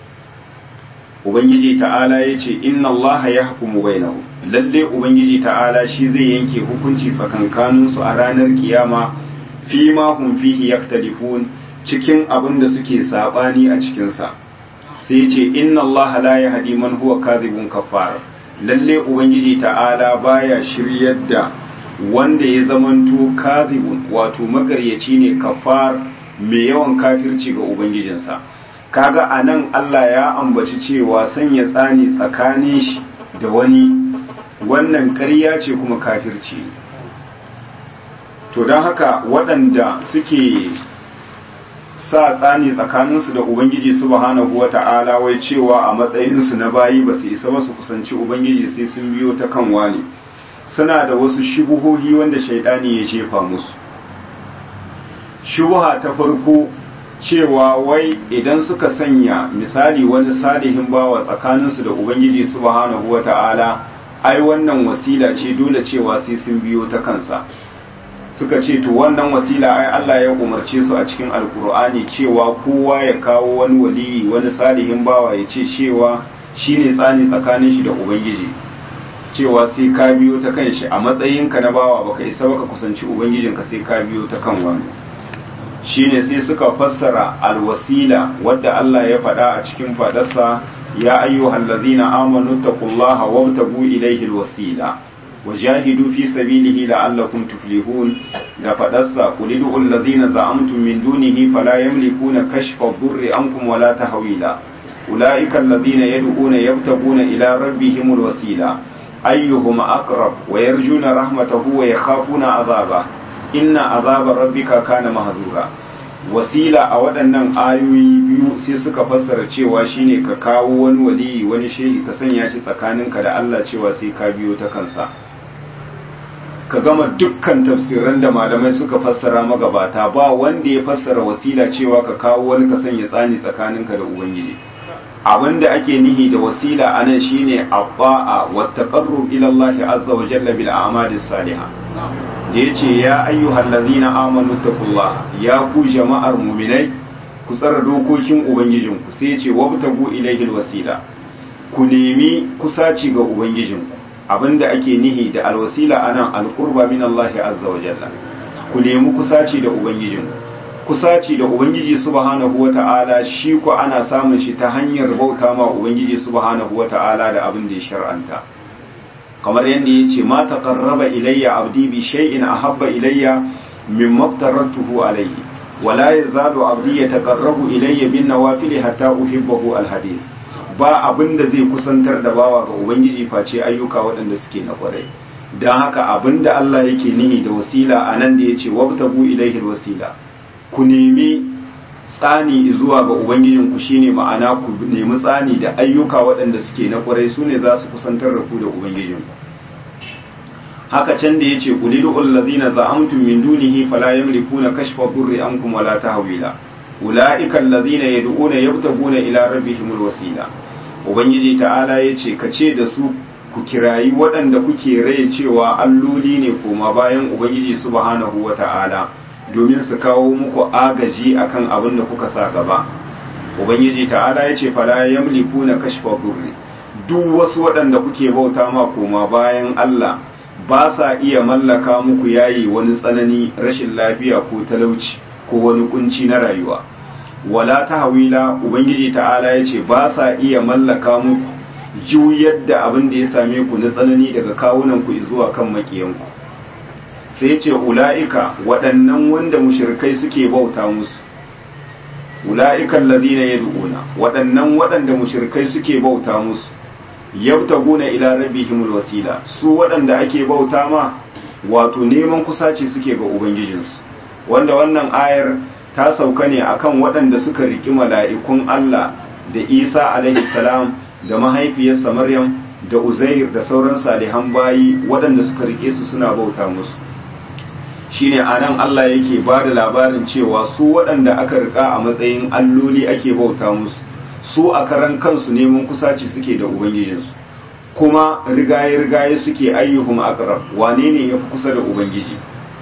ubangiji ta'ala yace inna Allah yahkumu bainahum lalle ubangiji ta'ala shi zai yanke hukunci tsakankanin su a ranar kiyama fi ma hum fihi yaktalifun cikin abin da suke sabani a cikin sa sai ce inna Allah la yahdi man huwa kadhibun kafar lalle ubangiji ta'ala baya shiryar da wanda ya zamanto kadhibun wato magaryaci ne kafar mai yawan kafirci ga ubangijinsa kaga anan Allah ya ambaci cewa sanya tsani tsakanin shi da wani wannan ƙarya ce kuma kafirci to don haka waɗanda suke sa tsani tsakaninsu da ubangiji subhanahu wata'ala wai cewa a matsayinsu na bayi ba su isa ba su kusanci ubangiji sai sun biyo ta kan wani suna da wasu shubuhohi wanda shaidani ya jefa musu shubuha ta farko cewa wai idan suka sanya misali wani salihin bawa tsakaninsu da ubangiji subhanahu wata'ala ai wannan wasila ce dole cewa sai sun biyo ta kansa suka ce to wannan wasila ai Allah ya umarce su a cikin alkur'ani cewa kowa ya kawo wani waliyi wani salihin bawa ya ce cewa shine tsani tsakanin shi da ubangiji cewa sai ka biyo ta kan shi a matsayinka na bawa baka isa baka kusanci ubangijinka sai ka biyo ta kan wani shine sai suka fassara alwasila wadda Allah ya faɗa a cikin fadarsa ya ayyuhal ladina amanu taqullaha wabtagu ilayhi alwasila wajahidu fi sabilihi la'allakum tuflihun da fadarsa qulidu alladhina za'amtum min dunihi fala yamlikuna kashfa ad-durri ankum wala tahwila ulaika alladhina yad'una yabtaguna ila rabbihim alwasila ayyuhum aqrab wa yarjuna rahmatahu wa yakhafuna 'adhabahu inna azaba rabbika kana mahzura wasila a waɗannan ayoyi biyu sai suka fassara cewa shine ka kawo wani waliyi wani shehi ka sanya shi tsakaninka da Allah cewa sai ka biyo ta kansa ka gama dukkan tafsiran da malamai suka fassara magabata ba wanda ya fassara wasila cewa ka kawo wani ka sanya tsani tsakaninka da ubangiji abinda ake nihi da wasila anan shine abba'a wa taqarrub ila Allah azza wa jalla bil a'mali salihah da yace ya ayyuhal ladhina amanu taqullaha ya ku jama'ar mu'minai ku tsara dokokin ubangijinku sai yace wabtagu ilayhi wasila ku nemi kusaci ga ubangijinku abinda ake nihi da alwasila anan alqurba min Allah azza wa jalla ku nemi kusaci da ubangijinku kusaci da ubangiji subhanahu wata'ala shi ko ana samun shi ta hanyar bauta ma ubangiji subhanahu wata'ala da abin da ya shar'anta kamar yadda ya ce ma taqarraba ilayya abdi bi shay'in ahabba ilayya mimma aftaratuhu alayhi wala yazalu abdi yataqarrabu ilayya bin nawafil hatta uhibbahu alhadith ba abin da zai kusantar da bawa ga ubangiji face ayyuka waɗanda suke na kwarai don haka abin da Allah yake nihi da wasila a nan da ya ce wabtagu ilaihi wasila ku nemi tsani zuwa ga ubangijinku shine ma'ana ku nemi tsani da ayyuka waɗanda suke na kwarai su ne za su kusantar da ku da ubangijinku haka can da yace qulidu allazina za'amtum min dunihi fala yamlikuna kashfa dhurri ankum wala tahwila ulaika allazina yad'una yabtaguna ila rabbihimul wasila ubangiji ta'ala yace kace da su ku kirayi waɗanda kuke raye cewa alloli ne koma bayan ubangiji subhanahu wata'ala domin su kawo muku agaji akan abin da kuka sa gaba ubangiji ta'ala yace fala yamlikuna kashfa dhurri duk wasu waɗanda kuke bauta ma koma bayan Allah ba sa iya mallaka muku yayi wani tsanani rashin lafiya ko talauci ko wani kunci na rayuwa wala tahwila ubangiji ta'ala yace ba sa iya mallaka muku juyar da abin da ya same ku na tsanani daga kawunan ku zuwa kan makiyanku sai yace ula'ika waɗannan wanda mushrikai suke bauta musu ula'ika alladhina yad'una waɗannan waɗanda mushrikai suke bauta musu yabtaguna ila rabbihimul wasila su waɗanda ake bauta ma wato neman kusaci suke ga ubangijinsu wanda wannan ayar ta sauka ne akan waɗanda suka riki mala'ikun Allah da Isa alaihi salam da mahaifiyarsa Maryam da Uzair da sauran salihan bayi waɗanda suka rike su suna bauta musu shine anan Allah yake ba da labarin cewa su waɗanda aka rika a matsayin alloli ake bauta musu su a karan kansu neman kusaci suke da ubangijinsu kuma rigaye-rigaye suke ayyuhum aqrab wane ne yafi kusa da ubangiji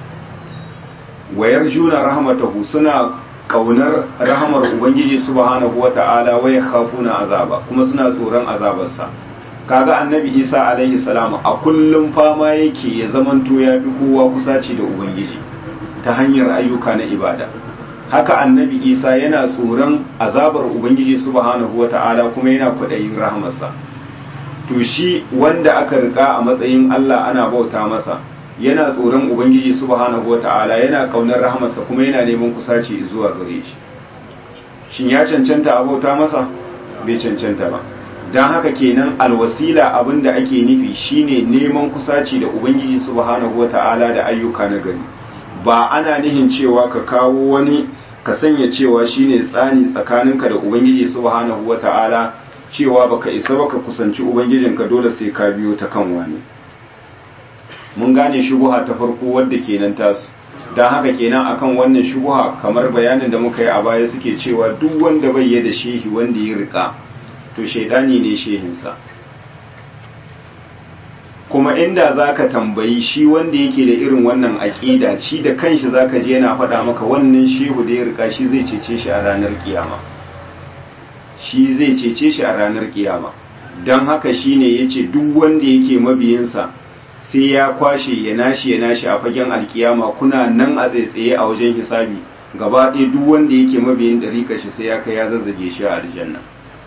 wayar juna rahmatahu suna kaunar rahamar ubangiji subhanahu wata'ala wa yakhafuna azaba kuma suna tsoron azabarsa kaga annabi isa alaihi salam a kullum fama yake ya zamanto ya fi kowa kusaci da ubangiji ta hanyar ayyuka na ibada haka annabi isa yana tsoron azabar ubangiji subhanahu wata'ala kuma yana kwaɗayin rahamarsa to shi wanda aka rika a matsayin Allah ana bauta masa yana tsoron ubangiji subhanahu wata'ala yana kaunar rahamarsa kuma yana neman kusaci zuwa gare shi shin ya cancanta a bauta masa bai cancanta ba don haka kenan alwasila abinda ake nufi shine neman kusaci da ubangiji subhanahu wata'ala da ayyuka na gari ba ana nihin cewa ka kawo wani ka sanya cewa shine tsani tsakaninka da ubangiji subhanahu wata'ala cewa baka isa baka kusanci ubangijinka dole sai ka biyo ta kan wani mun gane shubuha ta farko wadda kenan tasu don haka kenan akan wannan shubuha kamar bayanin da muka yi a baya suke cewa duk wanda bai da shehi wanda ya rika to shaidani ne shehinsa kuma inda za ka tambayi shi wanda yake da irin wannan aƙida shi da kanshi za ka je yana faɗa maka wannan shehu da ya rika shi zai cece shi a ranar kiyama shi zai cece shi a ranar kiyama don haka shi ne ya ce duk wanda yake mabiyinsa sai ya kwashe ya nashi ya nashi a fagen alkiyama kuna nan a tsaitsaye a wajen hisabi gaba ɗaya duk wanda yake mabiyin ɗariƙa shi sai ya kai ya zazzage shi a aljanna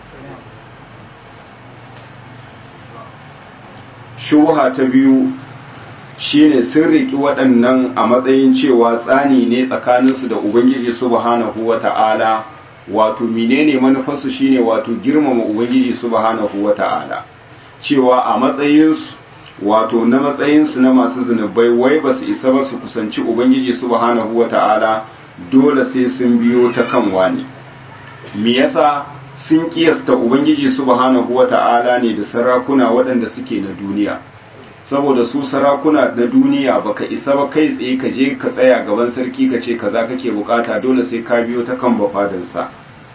shuha ta biyu shine sun riki waɗannan a matsayin cewa tsani ne tsakaninsu da ubangiji subhanahu wata'ala wato menene manufarsu shine wato girmama ubangiji subhanahu wata'ala cewa a matsayinsu wato na matsayinsu na masu zunubai wai ba su isa ba su kusanci ubangiji subhanahu wata'ala dole sai sun biyo ta kan wani me yasa sun kiyasta ubangiji subhanahu wata'ala ne da sarakuna waɗanda suke na duniya saboda su sarakuna na duniya baka isa ba kai tsaye ka je ka tsaya gaban sarki ka ce kaza kake bukata dole sai ka biyo ta kan bafadansa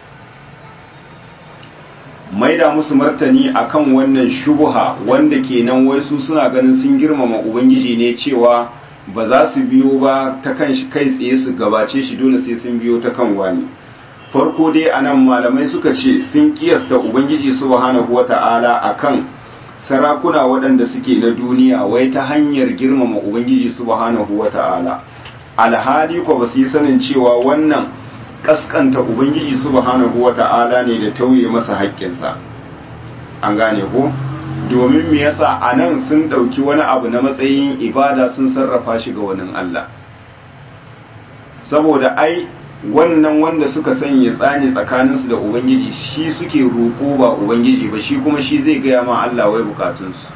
maida musu martani akan wannan shubuha wanda kenan wai su suna ganin sun girmama ubangiji ne cewa ba za su biyo ba ta kan shi kai tsaye su gabace shi dole sai sun biyo ta kan wani farko dai anan malamai suka ce sun kiyasta ubangiji subhanahu wata'ala akan sarakuna waɗanda suke na duniya wai ta hanyar girmama ubangiji subhanahu wata'ala alhali ko ba su yi sanin cewa wannan kaskanta ubangiji subhanahu wata'ala ne da tauye masa haƙƙinsa an gane ko domin me yasa anan sun ɗauki wani abu na matsayin ibada sun sarrafa shi ga wani Allah saboda ai wannan wanda suka sanya tsani tsakaninsu da ubangiji shi suke roƙo ba ubangiji ba shi kuma shi zai gaya ma Allah wai bukatunsu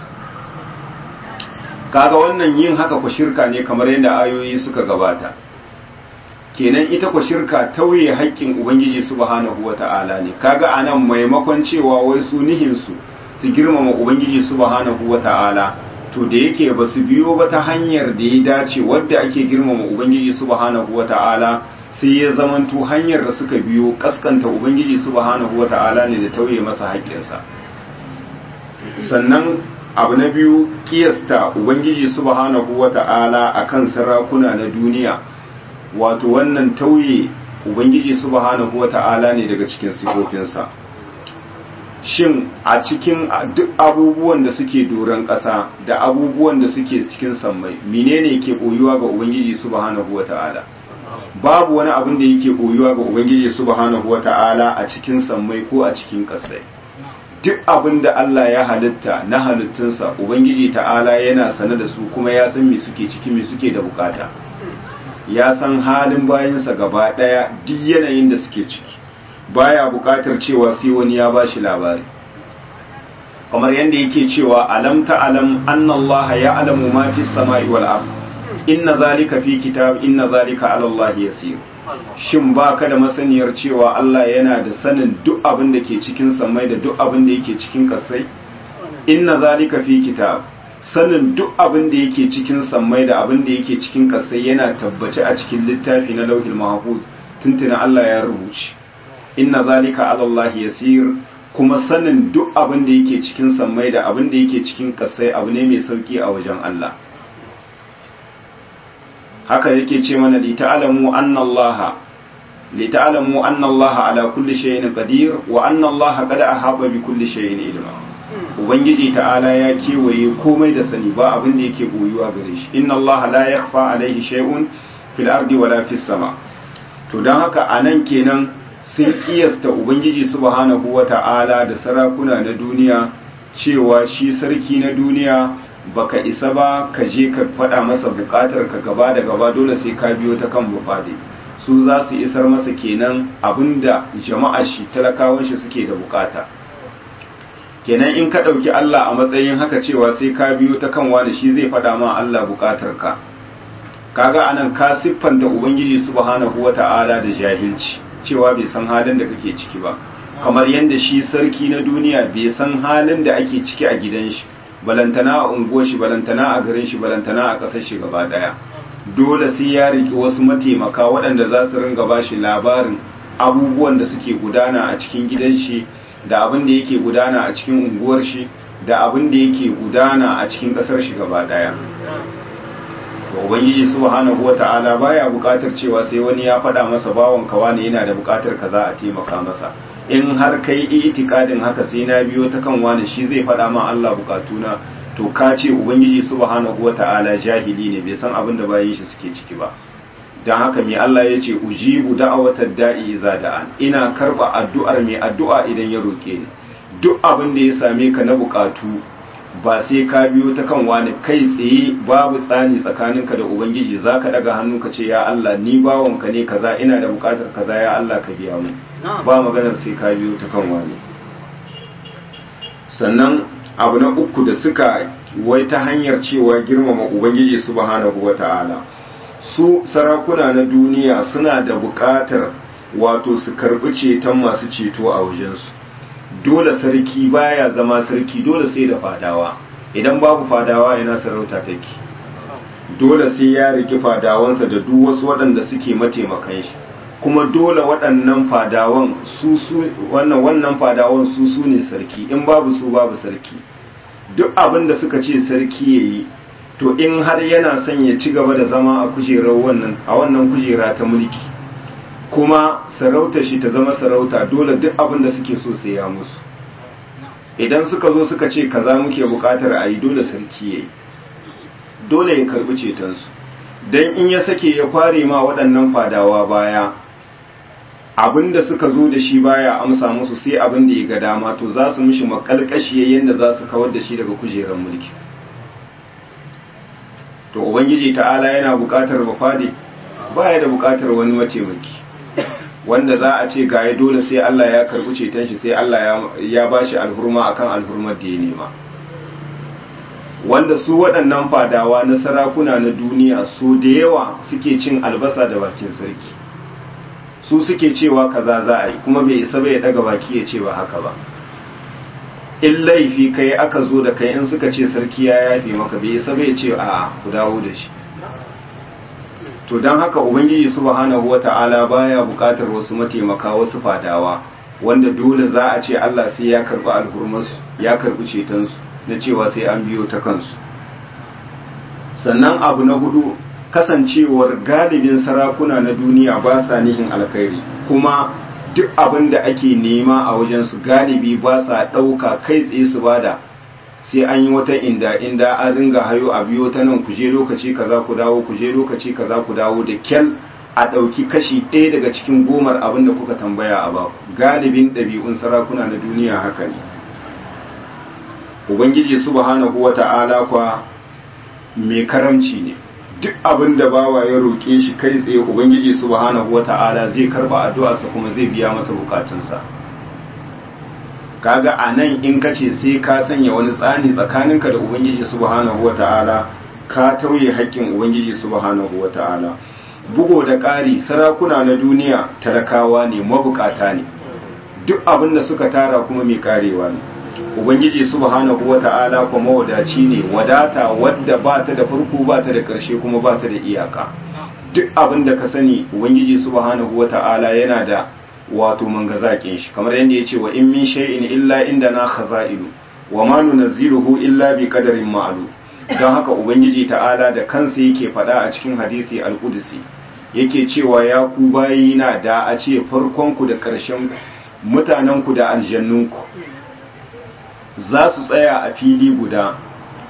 kaga wannan yin haka ku shirka ne kamar yadda ayoyi suka gabata kenan ita ku shirka tauye haƙƙin ubangiji subhanahu wata'ala ne kaga anan maimakon cewa wai su nihinsu su girmama ubangiji subhanahu wata'ala to da yake ba su biyo ba ta hanyar da ya dace wadda ake girmama ubangiji subhanahu wata'ala sai ya zamanto hanyar da suka biyo kaskanta ubangiji subhanahu wata'ala ne da tauye masa haƙƙinsa sannan abu na biyu kiyasta ubangiji subhanahu wata'ala akan sarakuna na duniya wato wannan tauye ubangiji subhanahu wata'ala ne daga cikin sifofinsa shin a cikin duk abubuwan da suke doron ƙasa da abubuwan da suke cikin sammai menene ke koyuwa ga ubangiji subhanahu wata'ala babu wani abin da yake koyuwa ga ubangiji subhanahu wata'ala a cikin sammai ko a cikin ƙasai duk abin da Allah ya halitta na halittunsa ubangiji ta'ala yana sane da su kuma ya san me suke ciki me suke da bukata ya san halin bayansa gaba daya duk yanayin da suke ciki baya bukatar cewa sai wani ya bashi labari kamar yadda yake cewa alam ta'lam anna Allah ya'lamu ma fis sama'i wal ard inna zalika fi kitab inna zalika ala Allah yasir shin baka da masaniyar cewa Allah yana da sanin duk abin da ke cikin samai da duk abin da yake cikin kasai inna zalika fi kitab sanin duk abin da yake cikin sammai da abin da yake cikin kasai yana tabbace a cikin littafi na lauhil mahfuz tuntuna Allah ya rubuce inna zalika ala Allah yasir kuma sanin duk abin da yake cikin sammai da abin da yake cikin kasai abu ne mai sauki a wajen Allah haka yake ce mana li ta'lamu anna Allah li ta'lamu anna Allah ala kulli shay'in qadir wa anna Allah qad ahaba bi kulli shay'in ilma ubangiji ta'ala ya kewaye komai da sani ba abin da yake boyuwa gare shi inna allaha la yakhfa alaihi shay'un fil ardi wala fis sama to don haka a nan kenan sun kiyasta ubangiji subhanahu wata'ala da sarakuna na duniya cewa shi sarki na duniya baka isa ba ka je ka faɗa masa buƙatar ka gaba da gaba dole sai ka biyo ta kan bufade su za su isar masa kenan abinda jama'ar shi talakawan shi suke da bukata kenan in ka ɗauki Allah a matsayin haka cewa sai ka biyo ta kan wani shi zai faɗa ma Allah bukatar ka kaga anan ka siffanta ubangiji subhanahu wata'ala da jahilci cewa bai san halin da kake ciki ba kamar yadda shi sarki na duniya bai san halin da ake ciki a gidan shi balantana a unguwar shi balantana a garin shi balantana a ƙasar shi gaba ɗaya dole sai ya riki wasu mataimaka waɗanda za su ringa ba shi labarin abubuwan da suke gudana a cikin gidan shi da abin da yake gudana a cikin unguwar shi da abin da yake gudana a cikin ƙasar shi gaba ɗaya ubangiji subhanahu wata'ala baya buƙatar cewa sai wani ya faɗa masa bawon kawa ne yana da buƙatar kaza a taimaka masa in har kai itikadin haka sai na biyo ta kan wani shi zai faɗa ma Allah bukatuna to ka ce ubangiji subhanahu wata'ala jahili ne bai san abin da bayin shi suke ciki ba dan haka mai Allah ya ce ujibu da'awatad da'i iza da'an ina karba addu'ar mai addu'a idan ya roke ni duk abin da ya same ka na bukatu ba sai ka biyo ta kan wani kai tsaye babu tsani tsakaninka da ubangiji zaka daga hannu ka ce ya Allah ni bawonka ne kaza ina da bukatar kaza ya Allah ka biya mu ba maganar sai ka biyo ta kan wani sannan abu na uku da suka wai ta hanyar cewa girmama ubangiji subhanahu wata'ala su sarakuna na duniya suna da buƙatar wato su karɓi ceton masu ceto a wajensu dole sarki baya zama sarki dole sai da fadawa idan babu fadawa yana sarauta take dole sai ya riki fadawansa da duk wasu waɗanda suke mataimakan shi kuma dole waɗannan fadawan su su wannan wannan fadawan su su ne sarki in babu su babu sarki duk abin da suka ce sarki yayi to in har yana son ya ci gaba da zama a kujerar wannan a wannan kujera ta mulki kuma sarautar shi ta zama sarauta dole duk abin da suke so sai ya musu idan suka zo suka ce kaza muke bukatar a yi dole sarki yayi dole ya karbi cetonsu don in ya sake ya kware ma waɗannan fadawa baya abin da suka zo da shi baya amsa musu sai abin da ya ga dama to za su mishi makalkashi yadda za su kawar da shi daga kujerar mulki to ubangiji ta'ala yana buƙatar bafade baya da buƙatar wani mataimaki wanda za a ce gaya dole sai Allah ya karɓi ceton shi sai Allah ya ba shi alhurma akan alhurmar da ya nema wanda su waɗannan fadawa na sarakuna na duniya su da yawa suke cin albasa da bakin sarki su suke cewa kaza za a yi kuma bai isa bai daga baki ya ce ba haka ba in laifi kai aka zo da kai in suka ce sarki ya yafe maka bai isa bai ce a ku dawo da shi to don haka ubangiji subhanahu wata'ala baya bukatar wasu mataimaka wasu fadawa wanda dole za a ce Allah sai ya karbi alhurmansu ya karbi cetonsu na cewa sai an biyo ta kansu sannan abu na hudu kasancewar galibin sarakuna na duniya ba sa nihin alkhairi kuma duk abin da ake nema a wajensu galibi ba sa ɗauka kai tsaye su bada sai an yi wata inda inda an ringa hayo a biyo ta nan kuje lokaci kaza ku dawo kuje lokaci kaza ku dawo da kyal a ɗauki kashi ɗaya daga cikin gomar abin da kuka tambaya a baku galibin ɗabi'un sarakuna na duniya haka ne ubangiji subhanahu wata'ala kwa mai karamci ne duk abin da bawa ya roƙe shi kai tsaye ubangiji subhanahu wata'ala zai karba addu'arsa kuma zai biya masa bukatunsa kaga a nan in ka ce sai ka sanya wani tsani tsakaninka da ubangiji subhanahu wata'ala ka tauye haƙƙin ubangiji subhanahu wata'ala bugo da ƙari sarakuna na duniya talakawa ne mabukata ne duk abin da suka tara kuma mai karewa ne ubangiji subhanahu wata'ala kuma wadaci ne wadata wadda ba ta da farko ba ta da ƙarshe kuma ba ta da iyaka duk abin da ka sani ubangiji subhanahu wata'ala yana da wato mangazakin shi kamar yadda ya ce wa in min shay'in illa inda na khaza'inu wa ma nunazziluhu illa bi qadarin ma'lum don haka ubangiji ta'ala da kansa yake faɗa a cikin hadisi al-qudsi yake cewa ya ku bayina da a ce farkon ku da ƙarshen mutanen ku da aljannun ku za su tsaya a fili guda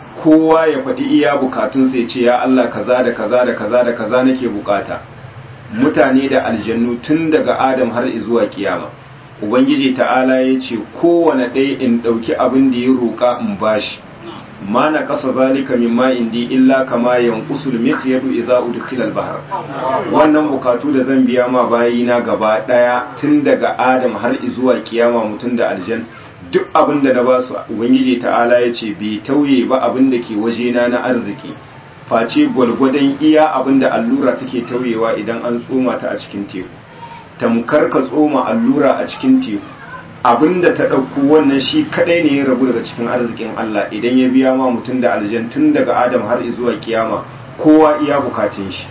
kowa ya faɗi iya bukatunsa ya ce ya Allah kaza da kaza da kaza da kaza nake bukata mutane da aljannu tun daga adam har zuwa kiyama ubangiji ta'ala ya ce kowane ɗaya in ɗauki abin da ya roƙa in bashi ma na ƙasa zalika min ma indi illa kama yanqusul mikhyadu idza udkhila al-bahr wannan bukatu da zan biya ma bayina gaba ɗaya tun daga adam har zuwa kiyama mutum da aljan duk abin da na ba su ubangiji ta'ala ya ce bai tauye ba abin da ke wajena na arziki face gwalgwadon iya abin da allura take tauyewa idan an tsoma ta a cikin teku tamkar ka tsoma allura a cikin teku abinda ta ɗauko wannan shi kadai ne ya rabu daga cikin arzikin Allah idan ya biya ma mutum da aljan tun daga Adam har zuwa kiyama kowa iya bukatun shi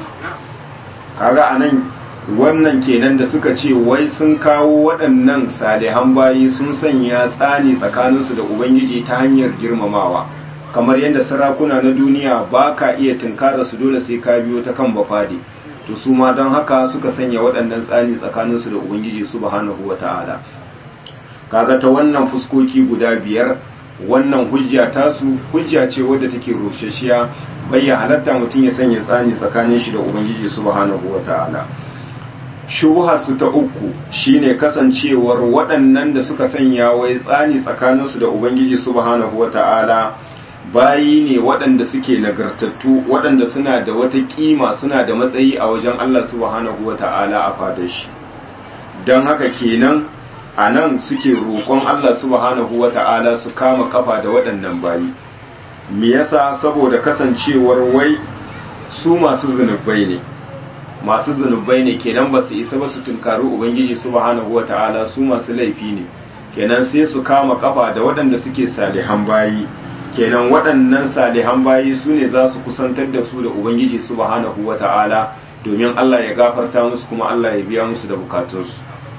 kaga anan wannan kenan da suka ce wai sun kawo waɗannan salihan bayi sun sanya tsani tsakaninsu da ubangiji ta hanyar girmamawa kamar yadda sarakuna na duniya ba ka iya tunkara su dole sai ka biyo ta kan bafade to su ma don haka suka sanya waɗannan tsani tsakaninsu da ubangiji subhanahu wa ta'ala kaga ta wannan fuskoki guda biyar wannan hujja tasu hujja ce wadda take roshashiya bayya halatta mutum ya sanya tsani tsakanin shi da ubangiji subhanahu wa ta'ala shubha su ta uku shine kasancewar waɗannan da suka sanya wai tsani tsakaninsu da ubangiji subhanahu wa ta'ala bayi ne waɗanda suke nagartattu waɗanda suna da wata kima suna da matsayi a wajen Allah subhanahu wa ta'ala a fadar shi don haka kenan a nan suke roƙon Allah subhanahu wa ta'ala su kama kafa da waɗannan bayi me yasa saboda kasancewar wai su masu zunubai ne masu zunubai ne kenan ba su isa ba su tunkari ubangiji subhanahu wa ta'ala su masu laifi ne kenan sai su kama kafa da waɗanda suke salihan bayi kenan waɗannan salihan bayi su ne za su kusantar da su da ubangiji subhanahu wa ta'ala domin Allah ya gafarta musu kuma Allah ya biya musu da bukatunsu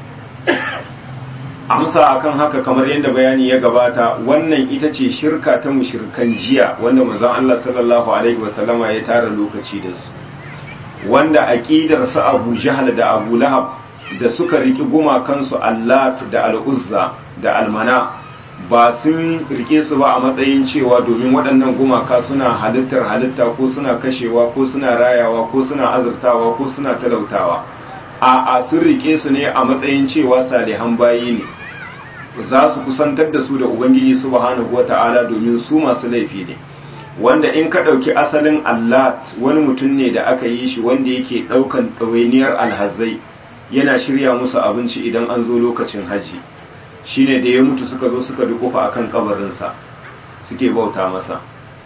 amsa akan haka kamar yadda bayani ya gabata wannan ita ce shirka ta mushirkan jiya wanda manzon Allah sallallahu alaihi wasallama ya tara lokaci da su wanda aqidar su Abu Jahl da Abu Lahab da suka riki gumakansu Allat da Al-Uzza da Al-Mana ba sun rike su ba a matsayin cewa domin waɗannan gumaka suna halittar halitta ko suna kashewa ko suna rayawa ko suna azurtawa ko suna talautawa a a sun rike su ne a matsayin cewa salihan bayi ne za su kusantar da su da ubangiji subhanahu wata'ala domin su masu laifi ne wanda in ka ɗauki asalin allat wani mutum ne da aka yi shi wanda yake ɗaukan ɗawainiyar alhazai yana shirya musu abinci idan an zo lokacin hajji shine da ya mutu suka zo suka dukufa akan kabarinsa suke bauta masa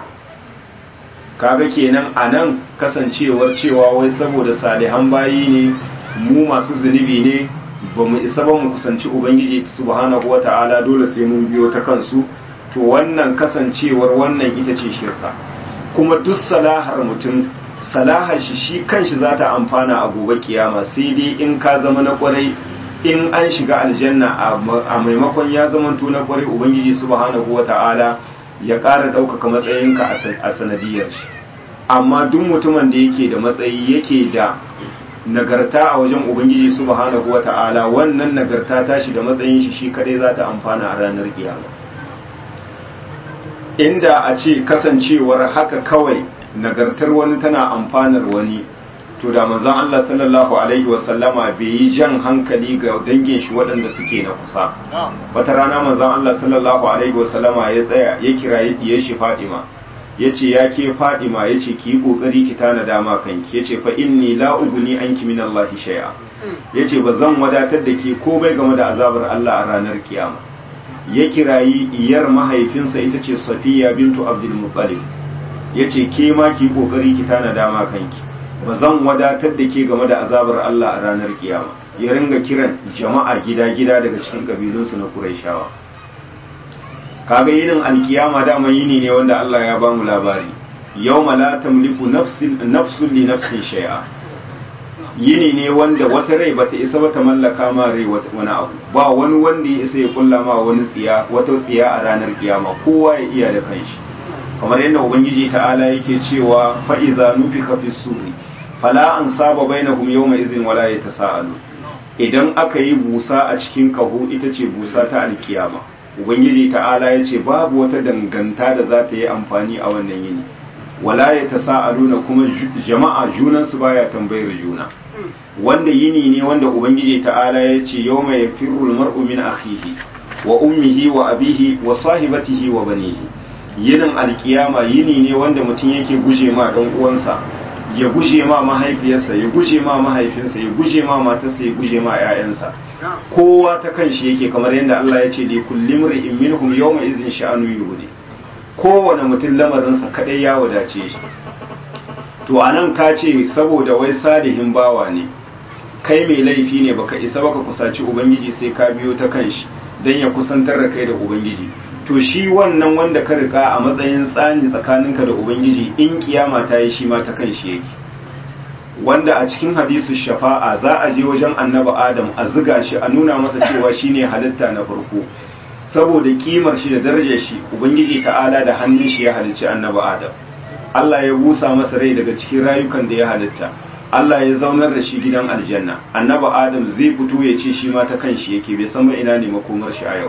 kaga kenan a nan kasancewar cewa wai saboda salihan bayi ne mu masu zunubi ne ba mu isa ba mu kusanci ubangiji subhanahu wata'ala dole sai mun biyo ta kansu to wannan kasancewar wannan ita ce shirka kuma duk salahar mutum salahar shi shi kanshi za ta amfana a gobe kiyama sai dai in ka zama na kwarai in an shiga aljanna a maimakon ya zamanto na kwarai ubangiji subhanahu wata'ala ya ƙara ɗaukaka matsayinka a sanadiyar shi amma duk mutumin da yake da matsayi yake da nagarta a wajen ubangiji subhanahu wata'ala wannan nagarta tashi da matsayin shi shi kadai za ta amfana a ranar kiyama inda a ce kasancewar haka kawai nagartar wani tana amfanar wani to da manzon Allah sallallahu alaihi wasallama bai yi jan hankali ga dangin shi waɗanda suke na kusa wata rana manzon Allah sallallahu alaihi wasallama ya tsaya ya kira ya shi Fadima yace ya ke Fadima yace ki yi kokari ki tana dama kanki yace fa inni la uguni anki min Allah shay'a yace ba zan wadatar da ke ko bai game da azabar Allah a ranar kiyama ya kirayi iyar mahaifinsa ita ce Safiya bintu Abdul Muttalib yace ke ma ki kokari ki tana dama kanki ba zan wadatar da ke game da azabar Allah a ranar kiyama ya ringa kiran jama'a gida-gida daga cikin kabilunsu na Qurayshawa kaga yinin alkiyama dama yini ne wanda Allah ya bamu labari yawma la tamliku nafsin nafsun li nafsin shay'a yini ne wanda wata rai bata isa ba ta mallaka ma rai wani abu ba wani wanda ya isa ya kulla ma wani tsiya wata tsiya a ranar kiyama kowa ya iya da kanshi kamar yadda ubangiji ta'ala yake cewa fa idza nufika fi suri fala an saba bainahum yawma idhin wala yatasaalu idan aka yi busa a cikin kaho ita ce busa ta alkiyama ubangiji ta'ala ya ce babu wata danganta da za ta yi amfani a wannan yini wala yatasaaluna kuma jama'a junan su baya tambayar juna wanda yini ne wanda ubangiji ta'ala ya ce yawma yafirru al-mar'u min akhihi wa ummihi wa abihi wa sahibatihi wa banihi yinin alkiyama yini ne wanda mutum yake guje ma dan uwansa ya guje ma mahaifiyarsa ya guje ma mahaifinsa ya guje ma matarsa ya guje ma 'ya'yansa kowa ta kan shi yake kamar yadda Allah ya ce li kulli mar'in minhum yawma izin sha'anu yuhdi kowane mutum lamarinsa kadai ya wadace shi to anan ka ce saboda wai salihin bawa ne kai mai laifi ne baka isa baka kusaci ubangiji sai ka biyo ta kan shi dan ya kusantar da kai da ubangiji to shi wannan wanda ka rika a matsayin tsani tsakaninka da ubangiji in kiyama ta yi shi ma ta kan shi yake wanda a cikin hadisu shafa'a za a je wajen annabi adam a ziga shi a nuna masa cewa shine halitta na farko saboda kimar shi da darajar shi ubangiji ta'ala da hannun shi ya halicci annabi adam Allah ya busa masa rai daga cikin rayukan da ya halitta Allah ya zaunar da shi gidan aljanna annabi adam zai fito ya ce shi ma ta kan shi yake bai san ina ne makomar shi a yau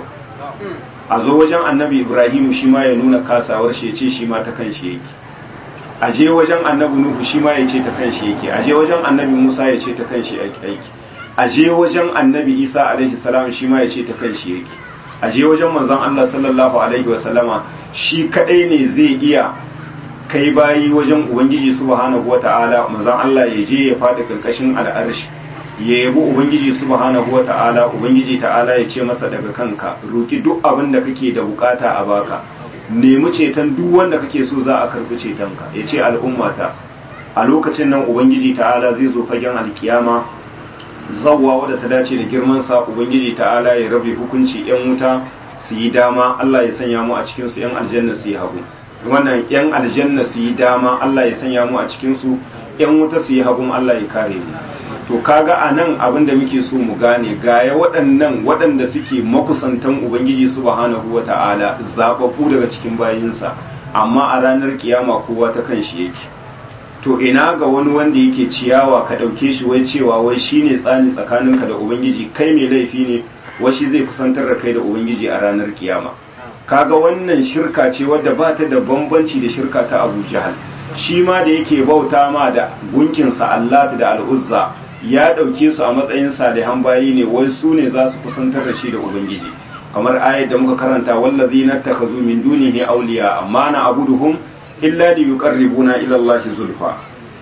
a zo wajen annabi ibrahim shi ma ya nuna kasawar shi ya ce shi ma ta kan shi yake a je wajen annabi nuhu shi ma ya ce ta kan shi yake a je wajen annabi musa ya ce ta kan shi aiki a je wajen annabi isa alaihi salam shi ma ya ce ta kan shi yake a je wajen manzon allah sallallahu alaihi wa sallama shi kadai ne zai iya kai bayi wajen ubangiji subhanahu wa ta'ala manzon allah ya je ya faɗi karkashin al'arshi ya yabi ubangiji subhanahu wa ta'ala ubangiji ta'ala ya ce masa daga kanka roki duk abin da kake da bukata a baka nemi ceton duk wanda kake so za a karbi cetonka ya ce al'ummata a lokacin nan ubangiji ta'ala zai zo fagen alkiyama zawwa wadda ta dace da girmansa ubangiji ta'ala ya rabe hukunci yan wuta su yi dama Allah ya sanya mu a cikin su yan aljanna su yi hagu wannan yan aljanna su yi dama Allah ya sanya mu a cikin su yan wuta su yi hagu Allah ya kare mu to kaga a nan abin da muke so mu gane gaya waɗannan waɗanda suke makusantan ubangiji subhanahu wa ta'ala zaɓaɓɓu daga cikin bayinsa amma a ranar kiyama kowa ta kan shi yake to ina ga wani wanda yake ciyawa ka ɗauke shi wai cewa wai shine tsani tsakaninka da ubangiji kai mai laifi ne wai shi zai kusantar da kai da ubangiji a ranar kiyama kaga wannan shirka ce wadda ba ta da bambanci da shirka ta abu jahal shi ma da yake bauta ma da gunkinsa allata da al'uzza ya ɗauke su a matsayin salihan bayi ne wai su ne za su kusantar da shi da ubangiji kamar ayat da muka karanta wallazi na takazu min dunihi awliya amma na abuduhum illa li yuqarribuna ila Allah zulfa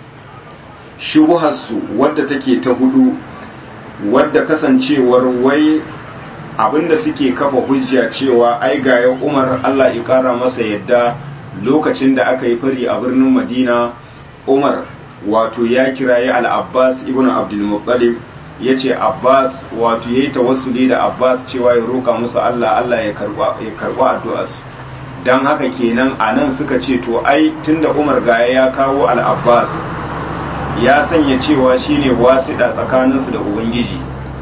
shubuharsu wadda take ta hudu wadda kasancewar wai abinda suke kafa hujja cewa ai ga ya Umar Allah ya kara masa yadda lokacin da aka yi fari a birnin Madina Umar wato ya kirayi al-Abbas ibn Abdul Muttalib yace Abbas wato yayi tawassuli da Abbas cewa ya roka musu Allah Allah ya karba ya karba addu'arsu dan haka kenan anan suka ce to ai tunda Umar gaya ya kawo al-Abbas ya sanya cewa shine wasiɗa tsakaninsu da Ubangiji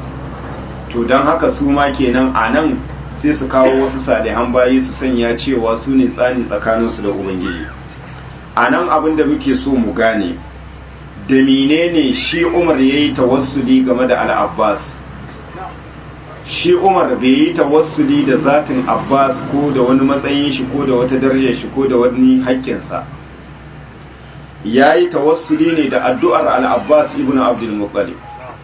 to don haka su ma kenan a nan sai su kawo wasu salihan bayi su sanya cewa su ne tsani tsakaninsu da ubangiji a nan abin da muke so mu gane da menene shi umar ya yi tawassuli game da al'abbas shi umar bai yi tawassuli da zatin abbas ko da wani matsayin shi ko da wata darajar shi ko da wani haƙƙinsa ya yi tawassuli ne da addu'ar al'abbas ibn abdul muttalib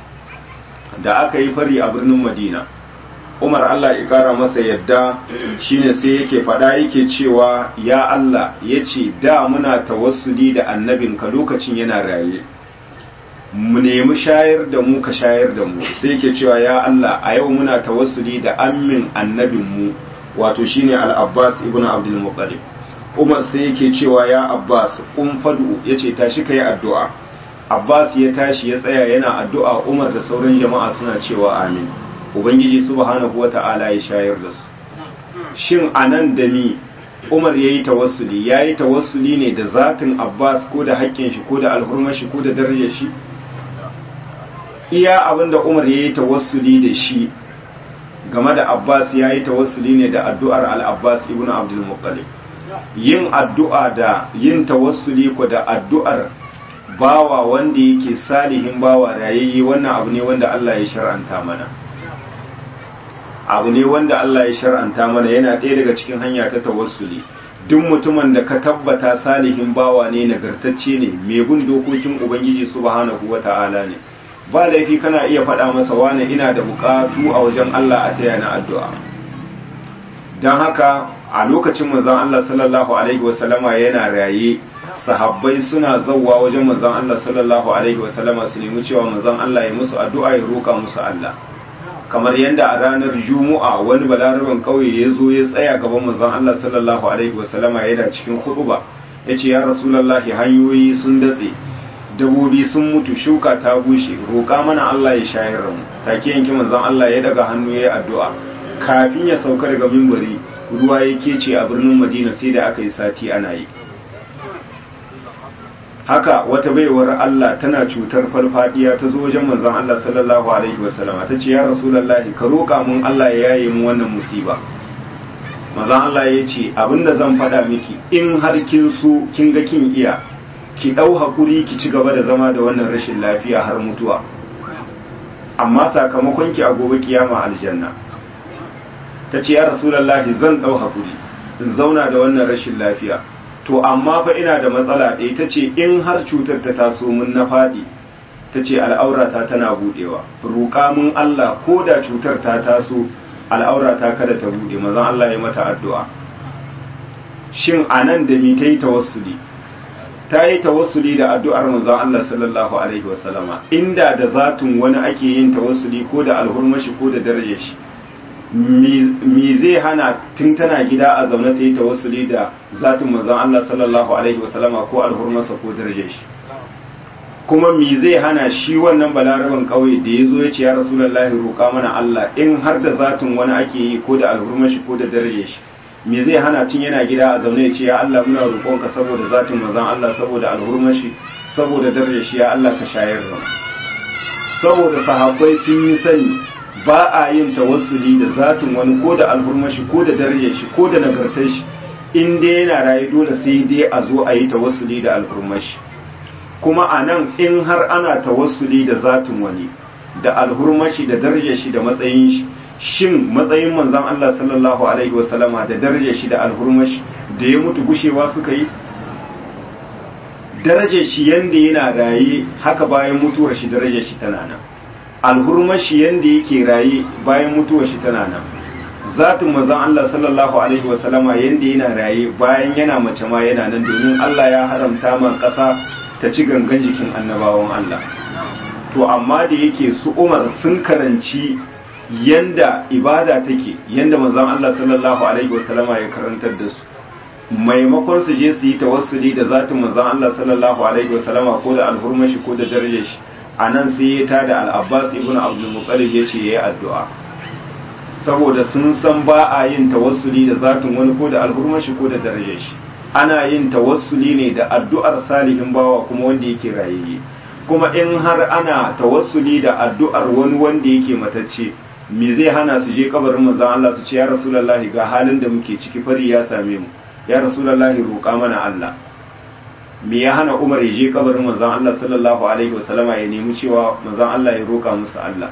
da aka yi fari a birnin madina umar allah ya kara masa yadda shine sai yake fada yake cewa ya allah ya ce da muna tawassuli da annabinka lokacin yana raye mu nemi shayar da mu ka shayar da mu sai yake cewa ya allah a yau muna tawassuli da ammin annabinmu wato shine al-abbas ibn abdul muttalib umar sai yake cewa ya abbas kun fadu yace tashi kai addu'a Abbas ya tashi ya tsaya yana addu'a Umar da sauran jama'a suna cewa amin. Ubangiji subhanahu wata'ala ya shayar da su. Shin anan da ni Umar ya yi tawassuli, ya yi tawassuli ne da zatin Abbas ko da haƙƙin shi ko da alhurmar shi ko da darajar shi? Iya abin da Umar ya yi tawassuli da shi game da Abbas ya yi tawassuli ne da addu'ar al-Abbas ibn Abdul Muttalib. Yin addu'a da yin tawassuli ko da addu'ar bawa wanda yake salihin bawa rayayye wannan abu ne wanda Allah ya shar'anta mana abu ne wanda Allah ya shar'anta mana yana ɗaya daga cikin hanya ta tawassuli duk mutumin da ka tabbata salihin bawa ne nagartacce ne mai bin dokokin ubangiji subhanahu wata'ala ne ba laifi kana iya faɗa masa wane ina da bukatu a wajen Allah a taya na addu'a don haka a lokacin manzon Allah sallallahu alaihi wasallama yana raye sahabbai suna zauwa wajen manzon Allah sallallahu alaihi wasallama su nemi cewa manzon Allah ya musu addu'a ya roka musu Allah kamar yadda a ranar juma'a wani balaraban kauye ya zo ya tsaya gaban manzon Allah sallallahu alaihi wasallama yana cikin khutba yace ya rasulullahi hanyoyi sun datse dabobi sun mutu shuka ta bushe roka mana Allah ya shayar da mu take yanki manzon Allah ya daga hannu ya addu'a kafin ya sauka daga mimbari ruwa ya kece a birnin Madina sai da aka yi sati ana yi haka wata baiwar Allah tana cutar farfadiya ta zo wajen manzon Allah sallallahu alaihi wasallama ta ce ya rasulullahi ka roƙa mun Allah ya yaye mu wannan musiba manzon Allah ya ce abinda zan faɗa miki in har kin so kin ga kin iya ki ɗau hakuri ki ci gaba da zama da wannan rashin lafiya har mutuwa amma sakamakon ki a gobe kiyama aljanna ta ce ya rasulullahi zan ɗau hakuri in zauna da wannan rashin lafiya to amma fa ina da matsala ɗaya ta ce in har cutar ta taso mun na faɗi ta ce al'aurata tana buɗewa roƙa mun Allah ko da cutar ta taso al'aurata kada ta buɗe mazan Allah ya mata addu'a shin a nan da mi ta yi tawassuli ta yi tawassuli da addu'ar manzon Allah sallallahu alaihi wasallama inda da zatun wani ake yin tawassuli ko da alhurmashi ko da darajar shi me zai hana tun tana gida a zaune ta yi tawassuli da zatin manzon Allah sallallahu alaihi wasallama ko alhurmarsa ko darajar shi kuma me zai hana shi wannan balaraban kauye da ya zo ya ce ya rasulullahi roƙa mana Allah in har da zatin wani ake yi ko da alhurmar shi ko da darajar shi me zai hana tun yana gida a zaune ya ce ya Allah muna roƙonka saboda zatin manzon Allah saboda alhurmar shi saboda darajar shi ya Allah ka shayar da saboda sahabbai sun yi sani ba a yin tawassuli da zatin wani ko da alhurmashi ko da darajar shi ko da nagartar shi in dai yana raye dole sai dai a zo a yi tawassuli da alhurmashi kuma a nan in har ana tawassuli da zatin wani da alhurmashi da darajar shi da matsayin shi shin matsayin manzon Allah sallallahu alaihi wasallama da darajar shi da alhurmashi da ya mutu gushewa suka yi darajar shi yanda yana raye haka bayan mutuwar shi darajar shi tana nan alhurmar shi yanda yake raye bayan mutuwar shi tana nan zatin manzon Allah sallallahu alaihi wasallama yanda yana raye bayan yana mace ma yana nan domin Allah ya haramta man ƙasa ta ci gangan jikin annabawan Allah to amma da yake su Umar sun karanci yanda ibada take yanda manzon Allah sallallahu alaihi wasallama ya karantar da su maimakon su je su yi tawassuli da zatin manzon Allah sallallahu alaihi wasallama ko da alhurmar shi ko da darajar shi a nan sai ya tada al'abbas ibn abdulmuttalib ya ce ya yi addu'a saboda sun san ba a yin tawassuli da zatin wani ko da alhurmashi ko da darajar shi ana yin tawassuli ne da addu'ar salihin bawa kuma wanda yake rayayye kuma in har ana tawassuli da addu'ar wani wanda yake matacce me zai hana su je kabarin manzon Allah su ce ya rasulullahi ga halin da muke ciki fari ya same mu ya rasulullahi roƙa mana Allah me ya hana Umar ya je kabarin manzon Allah sallallahu alaihi wasallama ya nemi cewa manzon Allah ya roka musu Allah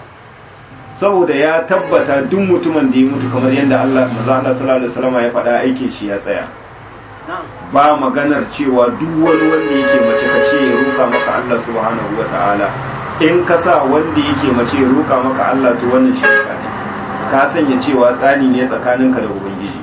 saboda ya tabbata duk mutumin da ya mutu kamar yadda Allah manzon Allah sallallahu alaihi wasallama ya faɗa aikin shi ya tsaya ba maganar cewa duk wani wanda yake mace ka ce ya roka maka Allah subhanahu wataala in ka sa wanda yake mace ya roka maka Allah to wannan shirka ne ka sanya cewa tsani ne tsakaninka da ubangiji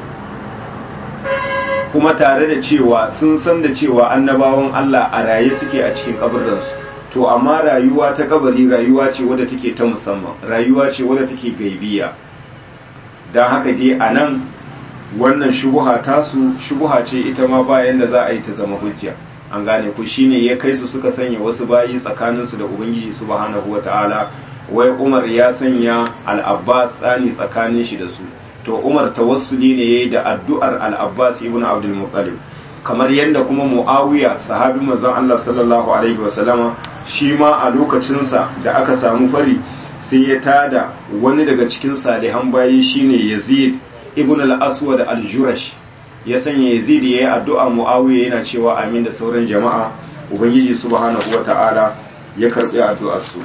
kuma tare da cewa sun san da cewa annabawan Allah a raye suke a cikin kabarinsu to amma rayuwa ta kabari rayuwa ce wadda take ta musamman rayuwa ce wadda take gaibiya don haka dai a nan wannan shubuha tasu shubuha ce ita ma bayan da za a yi ta zama hujja an gane ku shine ya kai su suka sanya wasu bayi tsakaninsu da ubangiji subhanahu wata'ala wai umar ya sanya al-abbas tsani tsakanin shi da su to umar tawassuli ne yayi da addu'ar al-abbas ibn abdul muttalib kamar yadda kuma muawiya sahabi manzon Allah sallallahu alaihi wa sallama shi ma a lokacin sa da aka samu fari sai ya tada wani daga cikin salihan bayi shine yazid ibn al-aswad al-jurash ya sanya yazid yayi addu'a muawiya yana cewa amin da sauran jama'a ubangiji subhanahu wata'ala ya karbi addu'ar su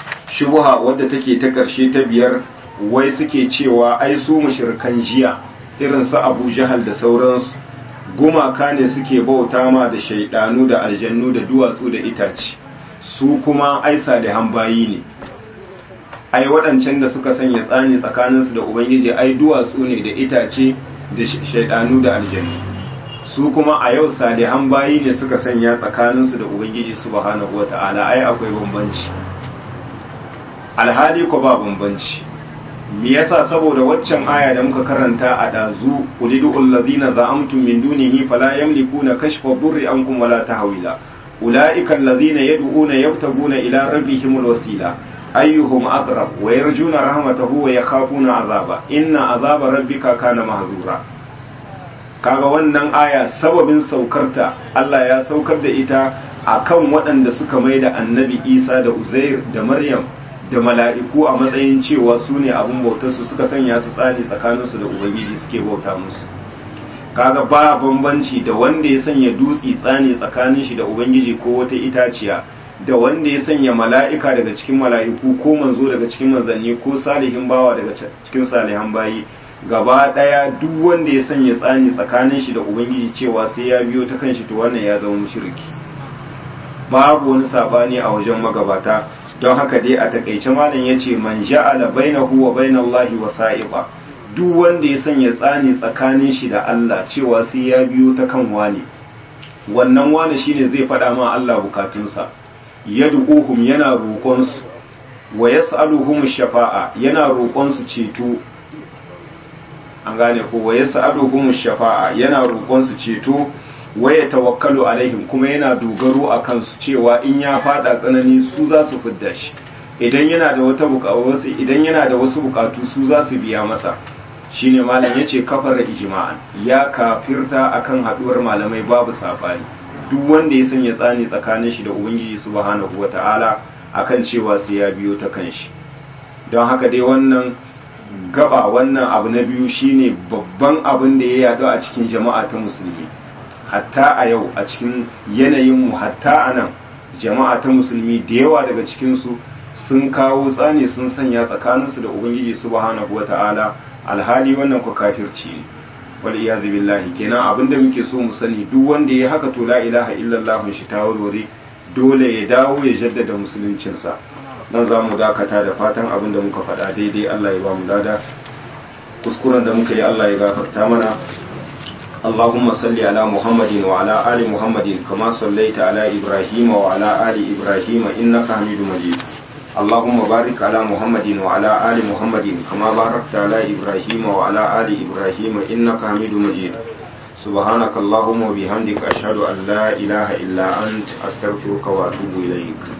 shubha wadda take ta karshe ta biyar wai suke cewa ai su mushrikan jiya irin su abu jahal da sauransu gumaka ne suke bauta ma da shaidanu da aljannu da duwatsu da itace su kuma ai salihan bayi ne ai waɗancan da suka sanya tsani tsakaninsu da ubangiji ai duwatsu ne da itace da shaidanu da aljannu su kuma a yau salihan bayi ne suka sanya tsakaninsu da ubangiji subhanahu wata'ala ai akwai bambanci alhali ko ba bambanci me yasa saboda waccan aya da muka karanta a dazu ulidul ladina za'amtum min dunihi fala yamlikuna kashfa dhurri ankum wala tahwila ulaika alladhina yad'una yabtaguna ila rabbihimul wasila ayyuhum aqrab wa yarjuna rahmatahu wa yakhafuna azaba inna azaba rabbika kana mahzura kaga wannan aya sababin saukarta Allah ya saukar da ita akan waɗanda suka mai da annabi Isa da Uzair da Maryam da mala'iku a matsayin cewa su ne abin bautarsu suka sanya su tsari tsakaninsu da Ubangiji suke bauta musu kaga ba bambanci da wanda ya sanya dutse tsani tsakanin shi da Ubangiji ko wata itaciya da wanda ya sanya mala'ika daga cikin mala'iku ko manzo daga cikin manzanni ko salihin bawa daga cikin salihan bayi gaba daya duk wanda ya sanya tsani tsakanin shi da ubangiji cewa sai ya biyo ta kanshi to wannan ya zama mushriki babu wani sabani a wajen magabata don haka dai a takaice malam yace man ja'ala bainahu wa bainallahi wasa'iqa duk wanda ya sanya tsani tsakanin shi da Allah cewa sai ya biyo ta kan wani wannan wani shine zai faɗa ma Allah bukatunsa yad'uhum yana roƙon su wa yas'aluhum shafa'a yana roƙon su ceto an gane ko wa yas'aluhum shafa'a yana roƙon su ceto wa ya tawakkalu alaihim kuma yana dogaro a kansu cewa in ya fada tsanani su za su fidda shi idan yana da wata bukatu idan yana da wasu bukatu su za su biya masa shine malam yace kafara ijma'an ya kafirta akan haduwar malamai babu sabani duk wanda ya sanya tsani tsakanin shi da ubangiji subhanahu wata'ala akan cewa sai ya biyo ta kanshi don haka dai wannan gaba wannan abu na biyu shine babban abin da ya yadu a cikin jama'a ta musulmi hatta a yau a cikin yanayinmu hatta a nan jama'a ta musulmi da yawa daga cikinsu sun kawo tsani sun sanya tsakaninsu da ubangiji subhanahu wata'ala alhali wannan ku kafirci ne wal iyazu billahi kenan abinda muke so mu sani duk wanda ya haka to la ilaha illallah shi ta warware dole ya dawo ya jaddada musuluncinsa nan za mu dakata da fatan abin da muka faɗa daidai Allah ya ba mu lada kuskuren da muka yi Allah ya gafarta mana اللهم صل على محمد وعلى آل محمد كما صليت على إبراهيم وعلى آل إبراهيم إنك حميد مجيد اللهم بارك على محمد وعلى آل محمد كما باركت على إبراهيم وعلى آل إبراهيم إنك حميد مجيد سبحانك اللهم وبحمدك أشهد أن لا إله إلا أنت أستغفرك وأتوب إليك